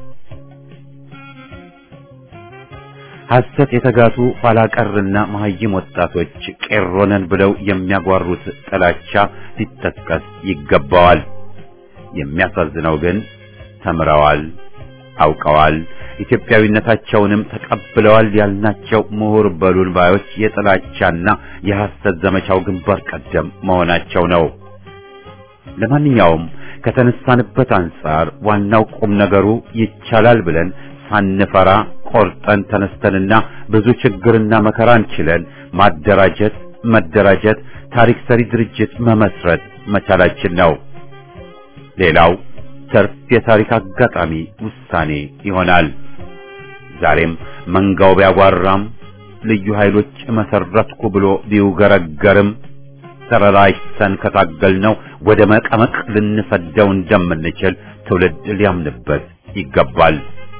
ሐሰት የተጋቱ ኋላ ቀርና መሐይም ወጣቶች ቄሮነን ብለው የሚያጓሩት ጥላቻ ሊጠቀስ ይገባዋል። የሚያሳዝነው ግን ተምረዋል፣ አውቀዋል፣ ኢትዮጵያዊነታቸውንም ተቀብለዋል ያልናቸው ምሁር በሉን ባዮች የጥላቻና የሐሰት ዘመቻው ግንባር ቀደም መሆናቸው ነው። ለማንኛውም ከተነሳንበት አንጻር ዋናው ቁም ነገሩ ይቻላል ብለን ሳንፈራ ቆርጠን ተነስተንና ብዙ ችግርና መከራን ችለን ማደራጀት፣ መደራጀት፣ ታሪክ ሰሪ ድርጅት መመስረት መቻላችን ነው። ሌላው ተርፍ የታሪክ አጋጣሚ ውሳኔ ይሆናል። ዛሬም መንጋው ቢያጓራም ልዩ ኃይሎች መሰረትኩ ብሎ ቢውገረገርም ተረራጅተን ከታገልነው ወደ መቀመቅ ልንሰደው እንደምንችል ትውልድ ሊያምንበት ይገባል።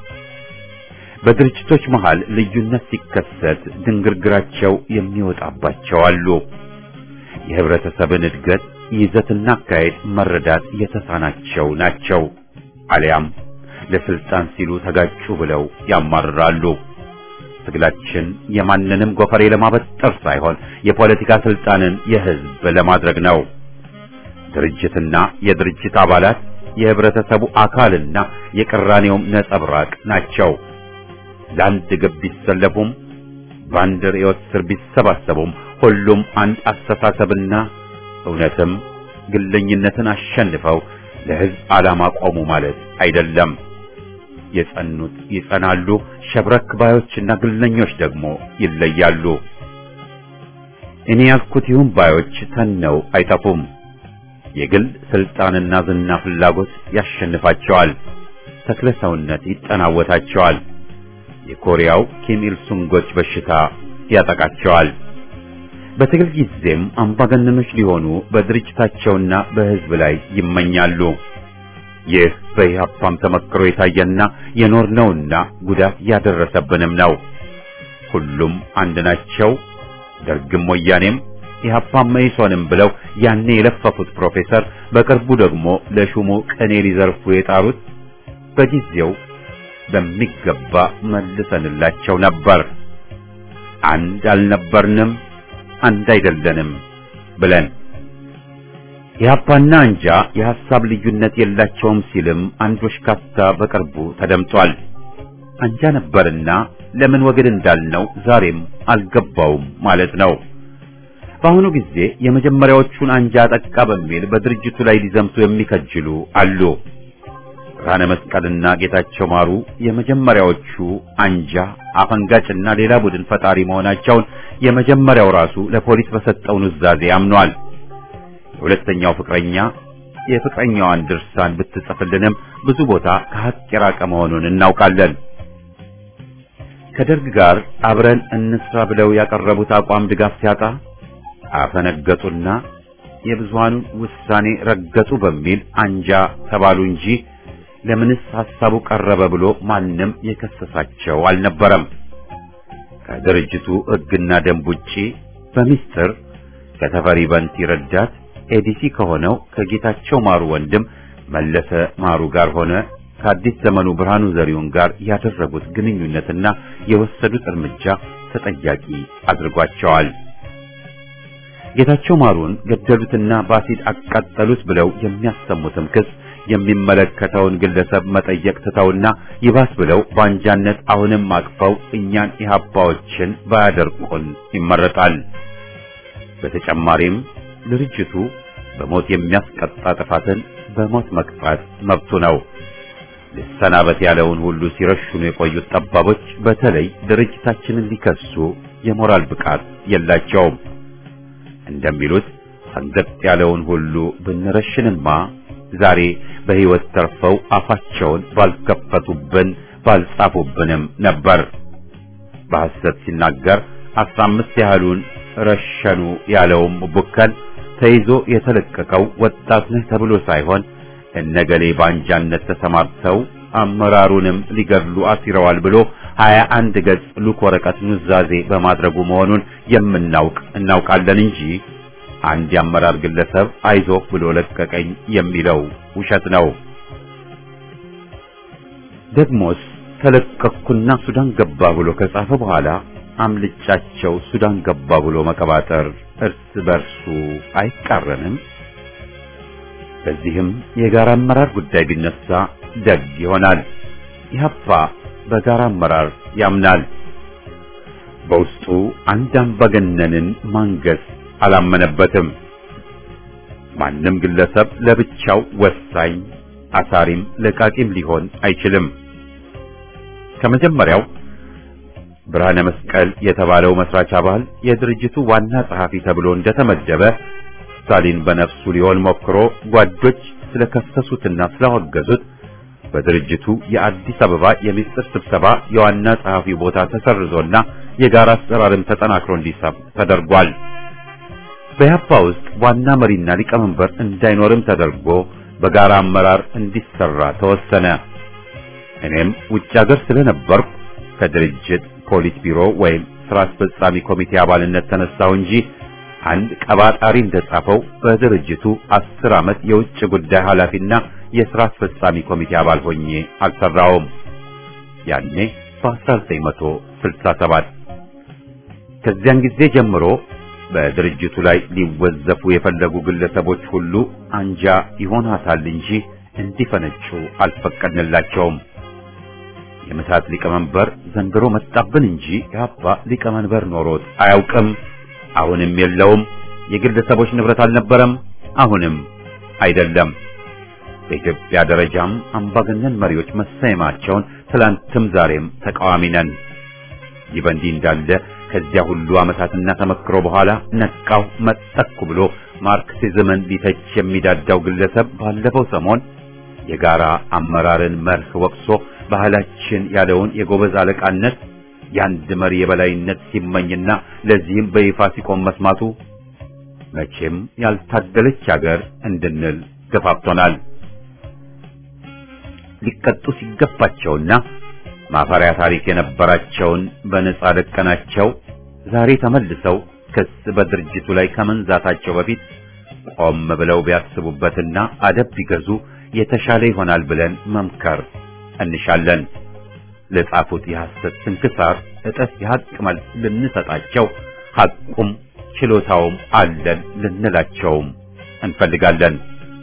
በድርጅቶች መሃል ልዩነት ሲከሰት ድንግርግራቸው የሚወጣባቸው አሉ። የህብረተሰብን እድገት ይዘትና አካሄድ መረዳት የተሳናቸው ናቸው። አሊያም ለስልጣን ሲሉ ተጋጩ ብለው ያማርራሉ። ትግላችን የማንንም ጎፈሬ ለማበጠር ሳይሆን የፖለቲካ ስልጣንን የህዝብ ለማድረግ ነው። ድርጅትና የድርጅት አባላት የህብረተሰቡ አካልና የቅራኔውም ነጸብራቅ ናቸው። ለአንድ ግብ ቢሰለፉም በአንድ ርዕዮት ስር ቢሰባሰቡም ሁሉም አንድ አስተሳሰብና እውነትም ግለኝነትን አሸንፈው ለህዝብ ዓላማ ቆሙ ማለት አይደለም። የጸኑት ይጸናሉ፣ ሸብረክ ባዮችና ግለኞች ደግሞ ይለያሉ። እኔ ያልኩት ይሁን ባዮች ተነው አይጠፉም። የግል ስልጣንና ዝና ፍላጎት ያሸንፋቸዋል። ተክለ ሰውነት ይጠናወታቸዋል። የኮሪያው ኪም ኢል ሱንጎች በሽታ ያጠቃቸዋል። በትግል ጊዜም አምባገነኖች ሊሆኑ በድርጅታቸውና በህዝብ ላይ ይመኛሉ። ይህ በኢህአፓም ተመክሮ የታየና የኖርነውና ጉዳት ያደረሰብንም ነው። ሁሉም አንድ ናቸው። ደርግም ወያኔም ኢህአፓም መኢሶንም ብለው ያኔ የለፈፉት ፕሮፌሰር በቅርቡ ደግሞ ለሹሙ ቅኔ ሊዘርፉ የጣሩት በጊዜው በሚገባ መልሰንላቸው ነበር። አንድ አልነበርንም፣ አንድ አይደለንም ብለን ኢህአፓና አንጃ የሐሳብ ልዩነት የላቸውም ሲልም አንድ ወሽካታ በቅርቡ ተደምጧል። አንጃ ነበርና ለምን ወግድ እንዳልነው ዛሬም አልገባውም ማለት ነው። በአሁኑ ጊዜ የመጀመሪያዎቹን አንጃ ጠቃ በሚል በድርጅቱ ላይ ሊዘምቱ የሚከጅሉ አሉ። ብርሃነ መስቀልና ጌታቸው ማሩ የመጀመሪያዎቹ አንጃ አፈንጋጭና ሌላ ቡድን ፈጣሪ መሆናቸውን የመጀመሪያው ራሱ ለፖሊስ በሰጠው ኑዛዜ አምኗል። የሁለተኛው ፍቅረኛ የፍቅረኛዋን ድርሳን ብትጽፍልንም ብዙ ቦታ ከሀቅ የራቀ መሆኑን እናውቃለን። ከደርግ ጋር አብረን እንስራ ብለው ያቀረቡት አቋም ድጋፍ ሲያጣ አፈነገጡና የብዙሃኑን ውሳኔ ረገጡ በሚል አንጃ ተባሉ እንጂ ለምንስ ሐሳቡ ቀረበ ብሎ ማንም የከሰሳቸው አልነበረም። ከድርጅቱ ሕግና ደንብ ውጪ በሚስጥር ከተፈሪ በንቲ ረዳት ኤዲሲ ከሆነው ከጌታቸው ማሩ ወንድም መለሰ ማሩ ጋር ሆነ ከአዲስ ዘመኑ ብርሃኑ ዘሪሁን ጋር ያደረጉት ግንኙነትና የወሰዱት እርምጃ ተጠያቂ አድርጓቸዋል። ጌታቸው ማሩን ገደሉትና በአሲድ አቃጠሉት ብለው የሚያሰሙትም ክስ የሚመለከተውን ግለሰብ መጠየቅ ትተውና ይባስ ብለው በአንጃነት አሁንም አቅፈው እኛን ኢህአፓዎችን ባያደርቁን ይመረጣል። በተጨማሪም ድርጅቱ በሞት የሚያስቀጣ ጥፋትን በሞት መቅጣት መብቱ ነው። ልሰናበት ያለውን ሁሉ ሲረሽኑ የቆዩት ጠባቦች በተለይ ድርጅታችንን ሊከሱ የሞራል ብቃት የላቸውም። እንደሚሉት አንገት ያለውን ሁሉ ብንረሽንማ ዛሬ በሕይወት ተርፈው አፋቸውን ባልከፈቱብን ባልጻፉብንም ነበር። በሐሰት ሲናገር አስራ አምስት ያህሉን ረሸኑ ያለውም ቡከን ተይዞ የተለቀቀው ወጣት ነህ ተብሎ ሳይሆን እነገሌ ባንጃነት ተሰማርተው አመራሩንም ሊገድሉ አሲረዋል ብሎ ሀያ አንድ ገጽ ሉክ ወረቀት ኑዛዜ በማድረጉ መሆኑን የምናውቅ እናውቃለን እንጂ አንድ የአመራር ግለሰብ አይዞህ ብሎ ለቀቀኝ የሚለው ውሸት ነው። ደግሞስ ተለቀቅኩና ሱዳን ገባ ብሎ ከጻፈ በኋላ አምልጫቸው ሱዳን ገባ ብሎ መቀባጠር እርስ በርሱ አይቃረንም። በዚህም የጋራ አመራር ጉዳይ ቢነሳ ደግ ይሆናል። ኢህአፓ በጋራ አመራር ያምናል። በውስጡ አንድ አምባገነንን ማንገስ አላመነበትም። ማንም ግለሰብ ለብቻው ወሳኝ አሳሪም ለቃቂም ሊሆን አይችልም። ከመጀመሪያው ብርሃነ መስቀል የተባለው መስራች አባል የድርጅቱ ዋና ጸሐፊ ተብሎ እንደተመደበ ስታሊን በነፍሱ ሊሆን ሞክሮ ጓዶች ስለከሰሱትና ስላወገዙት በድርጅቱ የአዲስ አበባ የሚስጥር ስብሰባ የዋና ጸሐፊው ቦታ ተሰርዞና የጋራ አሰራርም ተጠናክሮ እንዲሰብ ተደርጓል። በያፓ ውስጥ ዋና መሪና ሊቀመንበር እንዳይኖርም ተደርጎ በጋራ አመራር እንዲሰራ ተወሰነ። እኔም ውጭ ሀገር ስለነበርኩ ከድርጅት ፖሊት ቢሮ ወይም ስራ አስፈጻሚ ኮሚቴ አባልነት ተነሳሁ እንጂ አንድ ቀባጣሪ እንደጻፈው በድርጅቱ አስር ዓመት የውጭ ጉዳይ ኃላፊና የሥራ አስፈጻሚ ኮሚቴ አባል ሆኜ አልሰራውም። ያኔ በ1967 ከዚያን ጊዜ ጀምሮ በድርጅቱ ላይ ሊወዘፉ የፈለጉ ግለሰቦች ሁሉ አንጃ ይሆናታል እንጂ እንዲፈነጩ አልፈቀድንላቸውም። የምታት ሊቀመንበር ዘንድሮ መጣብን እንጂ የአባ ሊቀመንበር ኖሮት አያውቅም። አሁንም የለውም። የግለሰቦች ንብረት አልነበረም፣ አሁንም አይደለም። በኢትዮጵያ ደረጃም አምባገነን መሪዎች መሰየማቸውን ትላንትም ዛሬም ተቃዋሚ ነን። ይህ በእንዲህ እንዳለ ከዚያ ሁሉ ዓመታትና ተመክሮ በኋላ ነቃው መጠኩ ብሎ ማርክሲዝምን ሊተች የሚዳዳው ግለሰብ ባለፈው ሰሞን የጋራ አመራርን መርህ ወቅሶ ባህላችን ያለውን የጎበዝ አለቃነት የአንድ መሪ የበላይነት ሲመኝና ለዚህም በይፋ ሲቆም መስማቱ መቼም ያልታደለች ሀገር እንድንል ገፋፍቶናል። ሊቀጡ ሲገባቸውና ማፈሪያ ታሪክ የነበራቸውን በነጻ ለቀናቸው ዛሬ ተመልሰው ክስ በድርጅቱ ላይ ከመንዛታቸው በፊት ቆም ብለው ቢያስቡበትና አደብ ቢገዙ የተሻለ ይሆናል ብለን መምከር እንሻለን። ለጻፉት የሐሰት ስንክሳር እጥፍ የሐቅ መልስ ልንሰጣቸው ሐቁም ችሎታውም አለን ልንላቸውም እንፈልጋለን።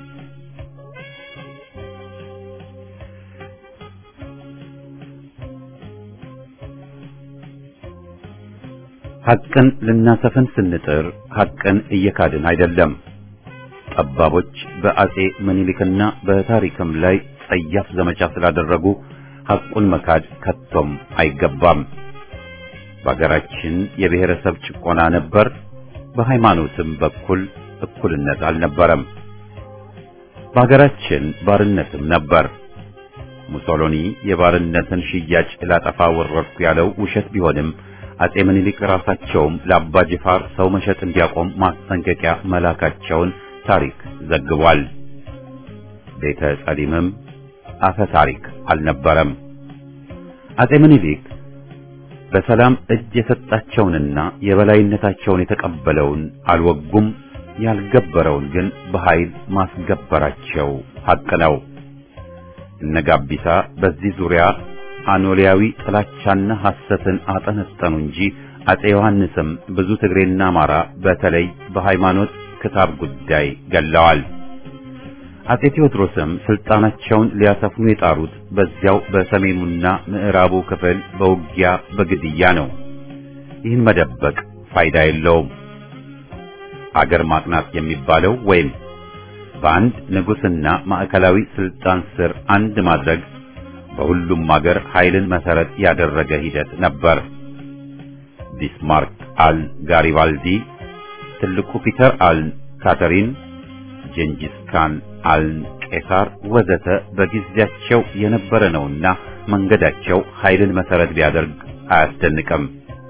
ሐቅን ልናሰፍን ስንጥር ሐቅን እየካድን አይደለም። ጠባቦች በአጼ ምኒልክና በታሪክም ላይ ጸያፍ ዘመቻ ስላደረጉ ሐቁን መካድ ከቶም አይገባም። በአገራችን የብሔረሰብ ጭቆና ነበር። በሃይማኖትም በኩል እኩልነት አልነበረም። በአገራችን ባርነትም ነበር። ሙሶሎኒ የባርነትን ሽያጭ ላጠፋ ወረድኩ ያለው ውሸት ቢሆንም አጼ ምኒልክ ራሳቸውም ለአባ ጅፋር ሰው መሸጥ እንዲያቆም ማስጠንቀቂያ መላካቸውን ታሪክ ዘግቧል። ቤተ ጸሊምም አፈ ታሪክ አልነበረም። አጼ ምኒልክ በሰላም እጅ የሰጣቸውንና የበላይነታቸውን የተቀበለውን አልወጉም፣ ያልገበረውን ግን በኃይል ማስገበራቸው ሐቅ ነው። እነ ጋቢሳ በዚህ ዙሪያ አኖሊያዊ ጥላቻና ሐሰትን አጠነጠኑ እንጂ አጼ ዮሐንስም ብዙ ትግሬና አማራ በተለይ በሃይማኖት ክታብ ጉዳይ ገለዋል። አጼ ቴዎድሮስም ስልጣናቸውን ሊያሰፍኑ የጣሩት በዚያው በሰሜኑና ምዕራቡ ክፍል በውጊያ በግድያ ነው። ይህን መደበቅ ፋይዳ የለውም። አገር ማቅናት የሚባለው ወይም በአንድ ንጉሥና ማዕከላዊ ስልጣን ስር አንድ ማድረግ በሁሉም አገር ኃይልን መሰረት ያደረገ ሂደት ነበር። ቢስማርክ አል ጋሪባልዲ፣ ትልቁ ፒተር አል ካተሪን፣ ጀንጂስ ካን አል ቄሳር ወዘተ በጊዜያቸው የነበረ ነውና መንገዳቸው ኃይልን መሰረት ቢያደርግ አያስደንቅም።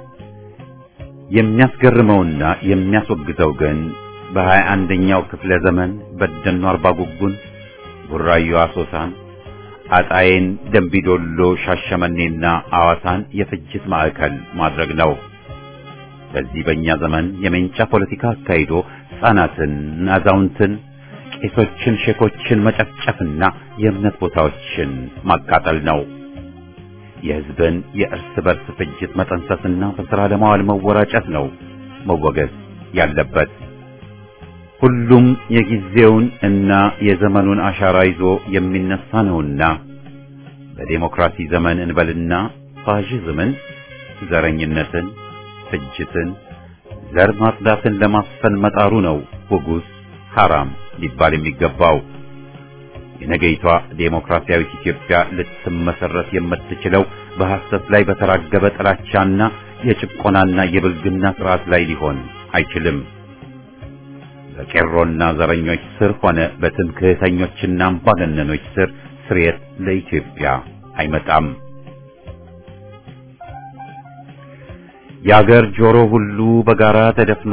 የሚያስገርመውና የሚያስወግዘው ግን በሀያ አንደኛው ክፍለ ዘመን በደኖ አርባ ጉጉን፣ ቡራዮ አሶሳን አጣዬን፣ ደንቢዶሎ፣ ሻሸመኔና አዋሳን የፍጅት ማዕከል ማድረግ ነው። በዚህ በእኛ ዘመን የሜንጫ ፖለቲካ አካሂዶ ሕፃናትን፣ አዛውንትን፣ ቄሶችን፣ ሼኮችን መጨፍጨፍና የእምነት ቦታዎችን ማቃጠል ነው። የሕዝብን የእርስ በርስ ፍጅት መጠንሰስና በሥራ ለማዋል መወራጨት ነው መወገዝ ያለበት። ሁሉም የጊዜውን እና የዘመኑን አሻራ ይዞ የሚነሳ ነውና በዴሞክራሲ ዘመን እንበልና ፋሽዝምን፣ ዘረኝነትን፣ ፍጅትን፣ ዘር ማጽዳትን ለማስፈን መጣሩ ነው ውጉስ ሐራም ሊባል የሚገባው። የነገይቷ ዴሞክራሲያዊት ኢትዮጵያ ልትመሰረት የምትችለው በሐሰት ላይ በተራገበ ጥላቻና የጭቆናና የብልግና ስርዓት ላይ ሊሆን አይችልም። በቄሮና ዘረኞች ስር ሆነ በትምክህተኞችና አምባገነኖች ስር ስርየት ለኢትዮጵያ አይመጣም። የአገር ጆሮ ሁሉ በጋራ ተደፍኖ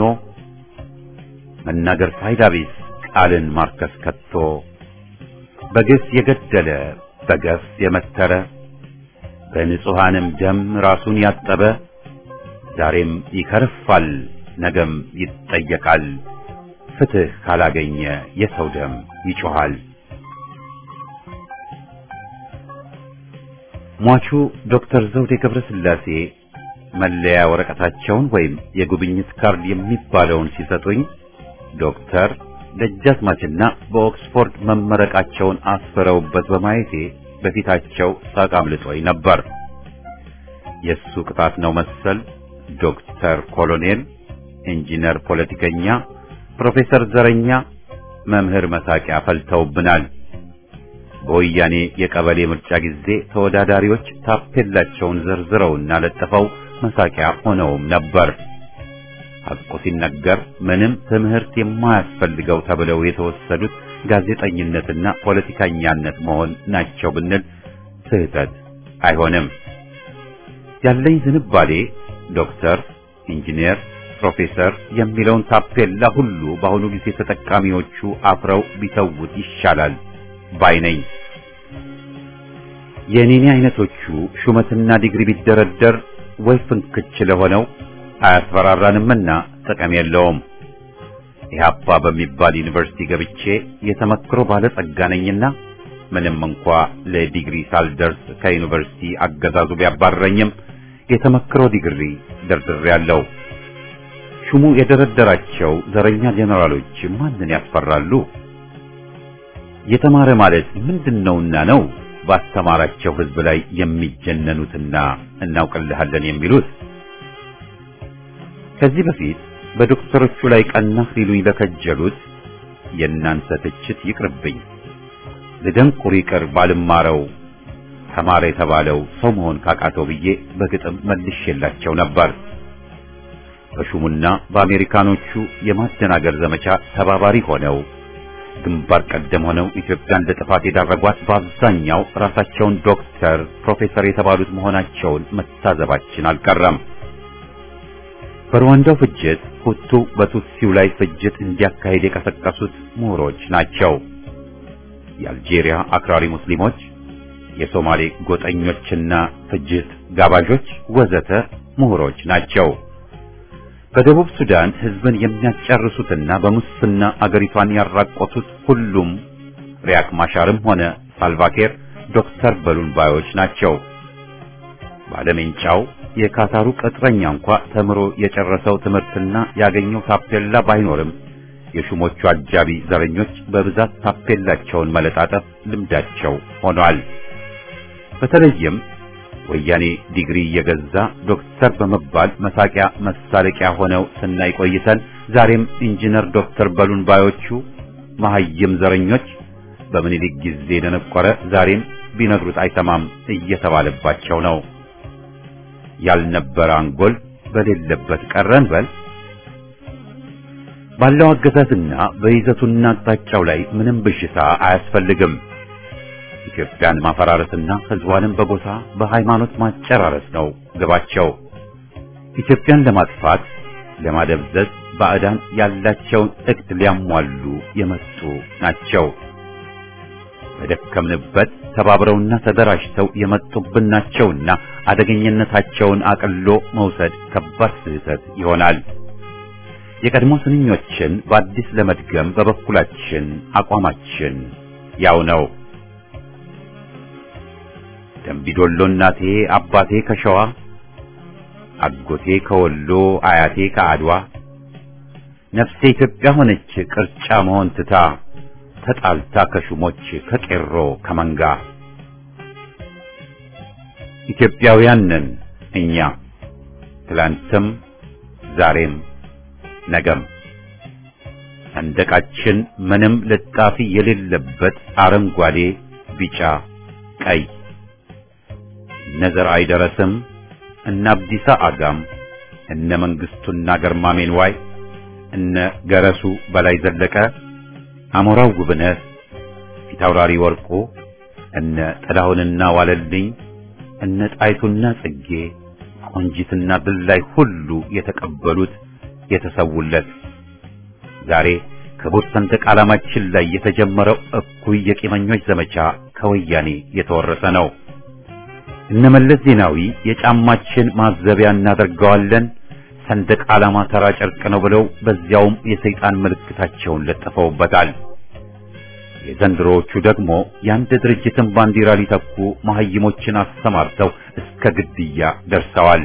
መናገር ፋይዳ ቢስ ቃልን ማርከስ ከቶ በግፍ የገደለ በገፍ የመተረ በንጹሐንም ደም ራሱን ያጠበ ዛሬም ይከርፋል፣ ነገም ይጠየቃል። ፍትህ ካላገኘ የሰው ደም ይጮኻል። ሟቹ ዶክተር ዘውዴ ገብረ ሥላሴ መለያ ወረቀታቸውን ወይም የጉብኝት ካርድ የሚባለውን ሲሰጡኝ ዶክተር ደጃዝማችና በኦክስፎርድ መመረቃቸውን አስፈረውበት በማየቴ በፊታቸው ሳቅ አምልጦኝ ነበር። የሱ ቅጣት ነው መሰል ዶክተር ኮሎኔል፣ ኢንጂነር፣ ፖለቲከኛ፣ ፕሮፌሰር ዘረኛ፣ መምህር መሳቂያ ፈልተውብናል። በወያኔ የቀበሌ ምርጫ ጊዜ ተወዳዳሪዎች ታፔላቸውን ዘርዝረውና ለጥፈው መሳቂያ ሆነውም ነበር። ሐቁ ሲነገር ምንም ትምህርት የማያስፈልገው ተብለው የተወሰዱት ጋዜጠኝነትና ፖለቲከኛነት መሆን ናቸው ብንል ስህተት አይሆንም። ያለኝ ዝንባሌ ዶክተር፣ ኢንጂነር፣ ፕሮፌሰር የሚለውን ታፔላ ሁሉ በአሁኑ ጊዜ ተጠቃሚዎቹ አፍረው ቢተውት ይሻላል ባይ ነኝ። የኔኔ አይነቶቹ ሹመትና ዲግሪ ቢደረደር ወይ ፍንክች ለሆነው አያስፈራራንምና ጥቅም የለውም። ኢህአፓ በሚባል ዩኒቨርሲቲ ገብቼ የተመክሮ ባለጸጋ ነኝና ምንም እንኳ ለዲግሪ ሳልደርስ ከዩኒቨርሲቲ አገዛዙ ቢያባረኝም የተመክሮ ዲግሪ ደርድሬያለሁ። ሹሙ የደረደራቸው ዘረኛ ጄኔራሎች ማንን ያስፈራሉ? የተማረ ማለት ምንድነውና ነው ባስተማራቸው ህዝብ ላይ የሚጀነኑትና እናውቅልሃለን የሚሉት? ከዚህ በፊት በዶክተሮቹ ላይ ቀናህ ሊሉኝ ለከጀሉት የእናንተ ትችት ይቅርብኝ። ልደንቁር ይቅር ባልማረው ተማረ የተባለው ሰው መሆን ካቃተው ብዬ በግጥም መልሼላቸው ነበር። በሹሙና በአሜሪካኖቹ የማደናገር ዘመቻ ተባባሪ ሆነው ግንባር ቀደም ሆነው ኢትዮጵያን ለጥፋት የዳረጓት በአብዛኛው ራሳቸውን ዶክተር፣ ፕሮፌሰር የተባሉት መሆናቸውን መታዘባችን አልቀረም። በሩዋንዳው ፍጅት ሁቱ በቱትሲው ላይ ፍጅት እንዲያካሄድ የቀሰቀሱት ምሁሮች ናቸው። የአልጄሪያ አክራሪ ሙስሊሞች፣ የሶማሌ ጎጠኞችና ፍጅት ጋባዦች ወዘተ ምሁሮች ናቸው። በደቡብ ሱዳን ህዝብን የሚያጨርሱትና በሙስና አገሪቷን ያራቆቱት ሁሉም ሪያክ ማሻርም ሆነ ሳልቫኬር ዶክተር በሉን ባዮች ናቸው። ባለሜንጫው የካታሩ ቅጥረኛ እንኳ ተምሮ የጨረሰው ትምህርትና ያገኘው ታፔላ ባይኖርም የሹሞቹ አጃቢ ዘረኞች በብዛት ታፔላቸውን መለጣጠፍ ልምዳቸው ሆኗል። በተለይም ወያኔ ዲግሪ እየገዛ ዶክተር በመባል መሳቂያ መሳለቂያ ሆነው ስናይ ቆይተን ዛሬም ኢንጂነር ዶክተር በሉን ባዮቹ መሐይም ዘረኞች በምኒልክ ጊዜ ደነቆረ ዛሬም ቢነግሩት አይሰማም እየተባለባቸው ነው። ያልነበረ አንጎል በሌለበት ቀረን በል። ባለው አገዛዝና በይዘቱና አቅጣጫው ላይ ምንም ብዥታ አያስፈልግም። ኢትዮጵያን ማፈራረስና ህዝቧንም በጎሳ በሃይማኖት ማጨራረስ ነው ግባቸው። ኢትዮጵያን ለማጥፋት ለማደብዘዝ ባዕዳን ያላቸውን እቅድ ሊያሟሉ የመጡ ናቸው። በደከምንበት ተባብረውና ተደራጅተው የመጡብን ናቸውና አደገኝነታቸውን አቅሎ መውሰድ ከባድ ስህተት ይሆናል። የቀድሞ ስንኞችን በአዲስ ለመድገም በበኩላችን አቋማችን ያው ነው። ደምቢዶሎ እናቴ አባቴ ከሸዋ አጎቴ ከወሎ አያቴ ከአድዋ ነፍሴ ኢትዮጵያ ሆነች ቅርጫ መሆን ትታ ተጣልታ ከሹሞች ከቄሮ ከመንጋ ኢትዮጵያውያን ነን እኛ ትላንትም ዛሬም ነገም ሰንደቃችን ምንም ልጣፊ የሌለበት አረንጓዴ፣ ቢጫ፣ ቀይ ነዘር አይደረስም እነ አብዲሳ አጋም እነ መንግስቱና ገርማሜን ዋይ እነ ገረሱ በላይ ዘለቀ፣ አሞራው ጉብነት፣ ፊታውራሪ ወርቁ፣ እነ ጥላሁንና ዋለልኝ፣ እነ ጣይቱና ጽጌ፣ ቆንጂትና ድላይ ሁሉ የተቀበሉት የተሰውለት ዛሬ ክቡር ሰንደቅ ዓላማችን ላይ የተጀመረው እኩይ የቂመኞች ዘመቻ ከወያኔ የተወረሰ ነው። እነመለስ ዜናዊ የጫማችን ማዘቢያ እናደርገዋለን፣ ሰንደቅ ዓላማ ተራ ጨርቅ ነው ብለው በዚያውም የሰይጣን ምልክታቸውን ለጥፈውበታል። የዘንድሮዎቹ ደግሞ የአንድ ድርጅትን ባንዲራ ሊተኩ መሐይሞችን አሰማርተው እስከ ግድያ ደርሰዋል።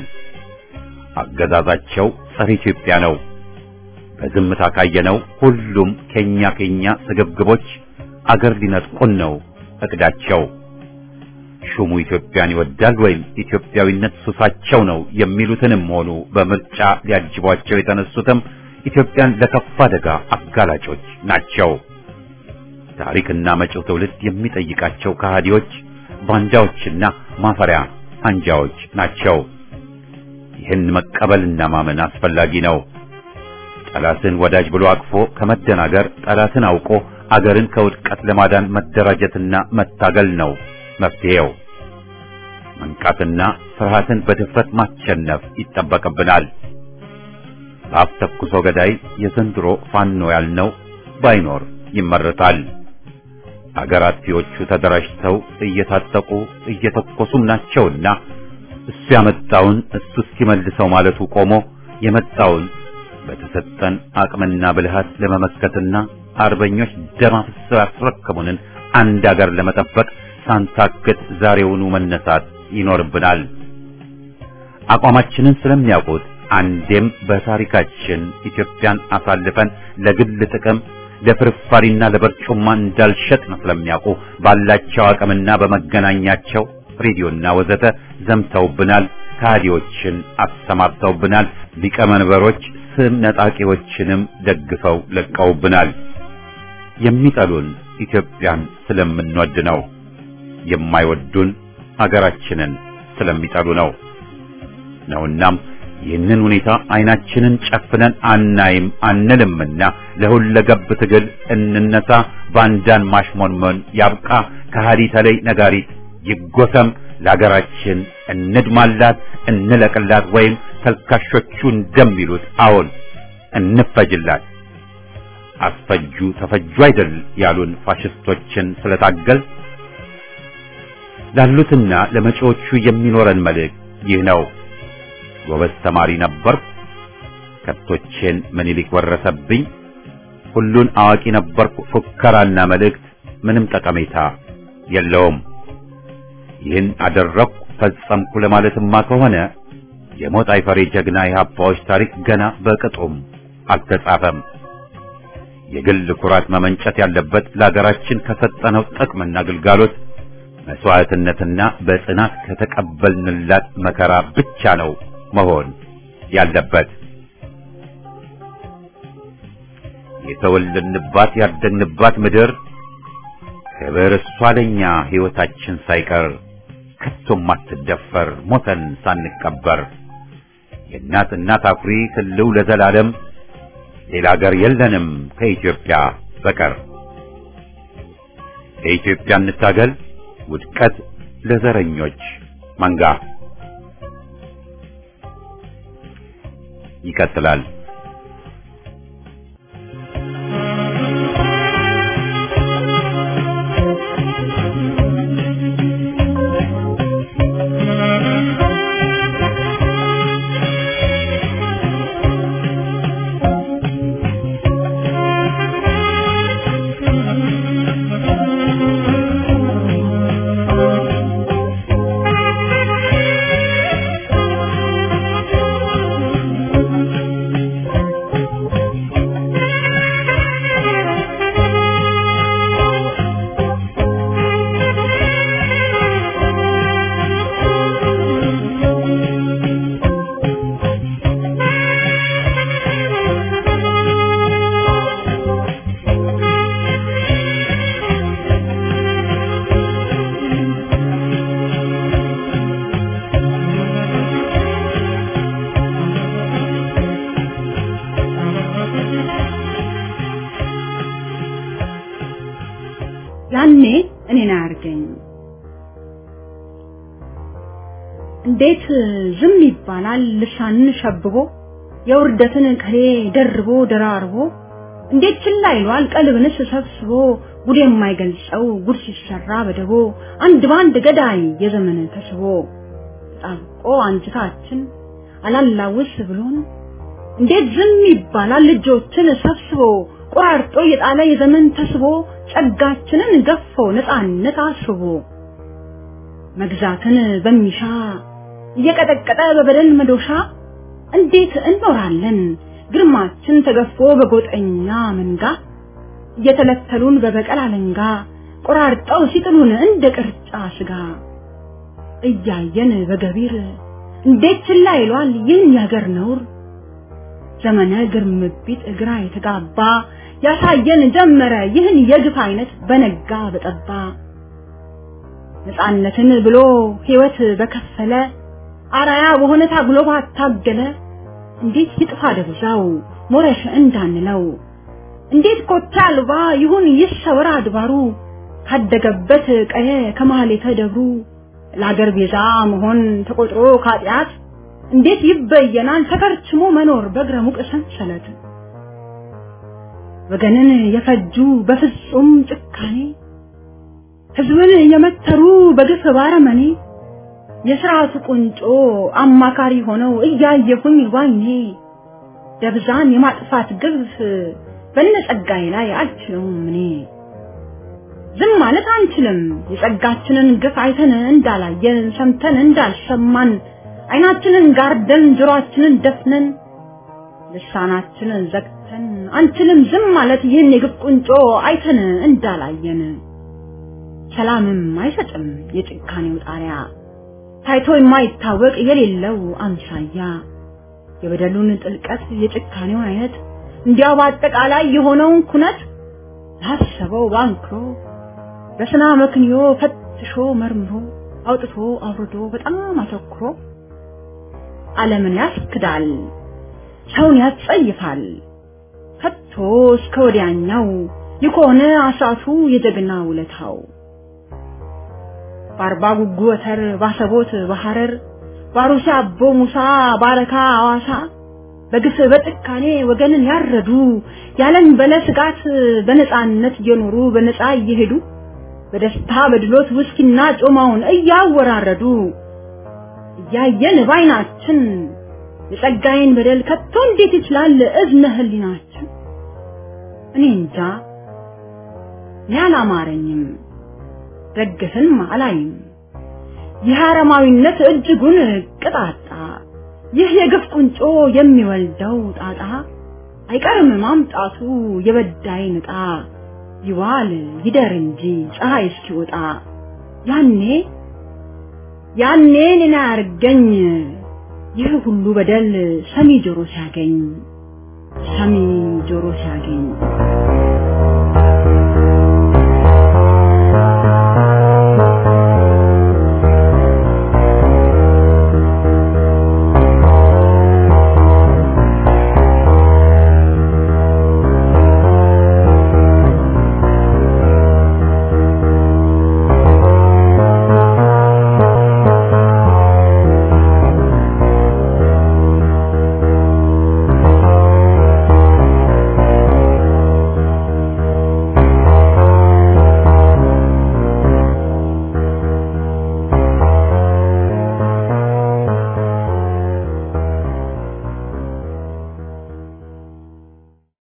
አገዛዛቸው ጸረ ኢትዮጵያ ነው። በዝምታ ካየነው ሁሉም ከኛ ከኛ ስግብግቦች አገር ሊነጥቁን ነው እቅዳቸው። ሹሙ ኢትዮጵያን ይወዳል ወይም ኢትዮጵያዊነት ሱሳቸው ነው የሚሉትንም ሆኑ በምርጫ ሊያጅቧቸው የተነሱትም ኢትዮጵያን ለከፋ አደጋ አጋላጮች ናቸው። ታሪክና መጪው ትውልድ የሚጠይቃቸው ከሃዲዎች፣ ባንዳዎችና ማፈሪያ አንጃዎች ናቸው። ይህን መቀበልና ማመን አስፈላጊ ነው። ጠላትን ወዳጅ ብሎ አቅፎ ከመደናገር ጠላትን አውቆ አገርን ከውድቀት ለማዳን መደራጀትና መታገል ነው መፍትሄው። መንቃትና ፍርሃትን በድፍረት ማሸነፍ ይጠበቅብናል። በአፍ ተኩሶ ገዳይ የዘንድሮ ፋኖ ያልነው ባይኖር ይመረጣል። አገር አጥፊዎቹ ተደራጅተው እየታጠቁ እየተኮሱም ናቸውና እሱ ያመጣውን እሱ እስኪመልሰው ማለቱ ቆሞ የመጣውን በተሰጠን አቅምና ብልሃት ለመመከትና አርበኞች ደም አፍስሰው ያስረከቡንን አንድ አገር ለመጠበቅ ሳንታክት ዛሬውኑ መነሳት ይኖርብናል። አቋማችንን ስለሚያውቁት አንዴም በታሪካችን ኢትዮጵያን አሳልፈን ለግል ጥቅም ለፍርፋሪና ለበርጩማ እንዳልሸጥን ስለሚያውቁ ባላቸው አቅምና በመገናኛቸው ሬዲዮና ወዘተ ዘምተውብናል። ከሃዲዎችን አሰማርተውብናል። ሊቀመንበሮች ስም ነጣቂዎችንም ደግፈው ለቀውብናል። የሚጠሉን ኢትዮጵያን ስለምንወድ ነው። የማይወዱን አገራችንን ስለሚጠሉ ነው ነውናም ይህንን ሁኔታ አይናችንን ጨፍነን አናይም አንልምና ለሁለገብ ትግል እንነሳ። ባንዳን ማሽሞንመን ያብቃ። ከሃዲ ተለይ ነጋሪት ይጎሰም። ለሀገራችን እንድማላት፣ እንለቅላት፣ ወይም ተልካሾቹ እንደሚሉት አዎን እንፈጅላት። አስፈጁ ተፈጁ አይደል ያሉን ፋሽስቶችን ስለታገል ላሉትና ለመጪዎቹ የሚኖረን መልእክት ይህ ነው። ጎበዝ ተማሪ ነበርኩ፣ ከብቶቼን ምኒልክ ወረሰብኝ፣ ሁሉን አዋቂ ነበርኩ፣ ፉከራና መልእክት ምንም ጠቀሜታ የለውም። ይህን አደረግኩ ፈጸምኩ ለማለትማ ከሆነ የሞት አይፈሬ ጀግና የሀባዎች ታሪክ ገና በቅጡም አልተጻፈም። የግል ኩራት መመንጨት ያለበት ለሀገራችን ከሰጠነው ጥቅምና ግልጋሎት መስዋዕትነትና በጽናት ከተቀበልንላት መከራ ብቻ ነው መሆን ያለበት። የተወለድንባት ያደግንባት ምድር ክብር እሷ ለኛ ሕይወታችን ሳይቀር ከቶም አትደፈር ሞተን ሳንቀበር የእናት እናት አኩሪ ትልው ለዘላለም ሌላ አገር የለንም ከኢትዮጵያ በቀር። ለኢትዮጵያ እንታገል ውድቀት ለዘረኞች መንጋ። ይቀጥላል። ያኔ እኔን አያርገኝ። እንዴት ዝም ይባላል ልሳንን ሸብቦ የውርደትን ከሌ ደርቦ ደራርቦ እንዴት ችላ ይሏል ቀልብንስ ሰብስቦ ጉድ የማይገልጸው ጉድ ሲሰራ በደቦ አንድ ባንድ ገዳይ የዘመን ተስቦ ጣብቆ አንጅታችን አላላውስ ብሎን እንዴት ዝም ይባላል ልጆችን ሰብስቦ ቆራርጦ የጣለ የዘመን ተስቦ ጸጋችንን ገፎ ነፃነት አስቦ መግዛትን በሚሻ እየቀጠቀጠ በበደል መዶሻ እንዴት እንኖራለን ግርማችን ተገፎ በጎጠኛ መንጋ እየተለተሉን በበቀል አለንጋ ቆራርጠው ሲጥሉን እንደ ቅርጫ ስጋ እያየን በገቢር እንዴት ችላ ይሏል ይህን ያገር ነውር ዘመነ ግርምቢት ግራ የተጋባ ያሳየን ጀመረ ይህን የግፍ አይነት በነጋ በጠባ ነፃነትን ብሎ ህይወት በከፈለ አራያ በሆነ ታግሎ ባታገለ እንዴት ይጥፋ ደብዛው ሞረሽ እንዳንለው እንዴት ኮታ አልባ ይሁን ይሰወር አድባሩ ካደገበት ቀየ ከመሀሌተ ደብሩ ለአገር ቤዛ መሆን ተቆጥሮ ካጢአት እንዴት ይበየናል ተከርችሞ መኖር በእግረ ሙቅ ሰንሰለት ወገንን የፈጁ በፍጹም ጭካኔ ህዝብን የመተሩ በግፍ ባረመኔ የስርዓቱ ቁንጮ አማካሪ ሆነው እያየሁኝ ባይኔ ደብዛን የማጥፋት ግፍ በነጸጋዬ ላይ አልችለውም እኔ ዝም ማለት አንችልም የጸጋችንን ግፍ አይተን እንዳላየን ሰምተን እንዳልሰማን አይናችንን ጋርደን ጆሮአችንን ደፍነን ልሳናችንን ዘግተን አንችልም ዝም ማለት ይህን የግፍ ቁንጮ አይተን እንዳላየን ሰላምም አይሰጥም የጭካኔው ጣሪያ ታይቶ የማይታወቅ የሌለው አምሳያ የበደሉን ጥልቀት የጭካኔውን አይነት እንዲያው በአጠቃላይ የሆነውን ኩነት ላሰበው ባንክሮ በስና መክንዮ ፈትሾ መርምሮ አውጥቶ አውርዶ በጣም አተኩሮ ዓለምን ያስክዳል፣ ሰውን ያስጸይፋል። ከቶ እስከ ወዲያኛው የሆነ አሳቱ የጀግና ውለታው በአርባ ጉጉ ወተር ባሰቦት በሐረር ባሩሲ አቦ ሙሳ ባረካ አዋሳ በግፍ በጭካኔ ወገንን ያረዱ ያለን በለ ስጋት በነፃነት እየኖሩ በነፃ እየሄዱ በደስታ በድሎት ውስኪና ጮማውን እያወራረዱ እያየን ባይናችን የጸጋዬን በደል ከቶ እንዴት ይችላል እዝነ ህሊናችን? እኔ እንጃ እኔ አላማረኝም፣ ደግፍም አላይም። ይህ አረማዊነት እጅጉን ቅጣጣ፣ ይህ የግፍ ቁንጮ የሚወልደው ጣጣ አይቀርም ማምጣቱ የበዳይ ንጣ ይዋል ይደር እንጂ ፀሐይ እስኪወጣ ያኔ ያኔ እኔን አያርገኝ ይህ ሁሉ በደል ሰሚ ጆሮ ሲያገኝ ሰሚ ጆሮ ሲያገኝ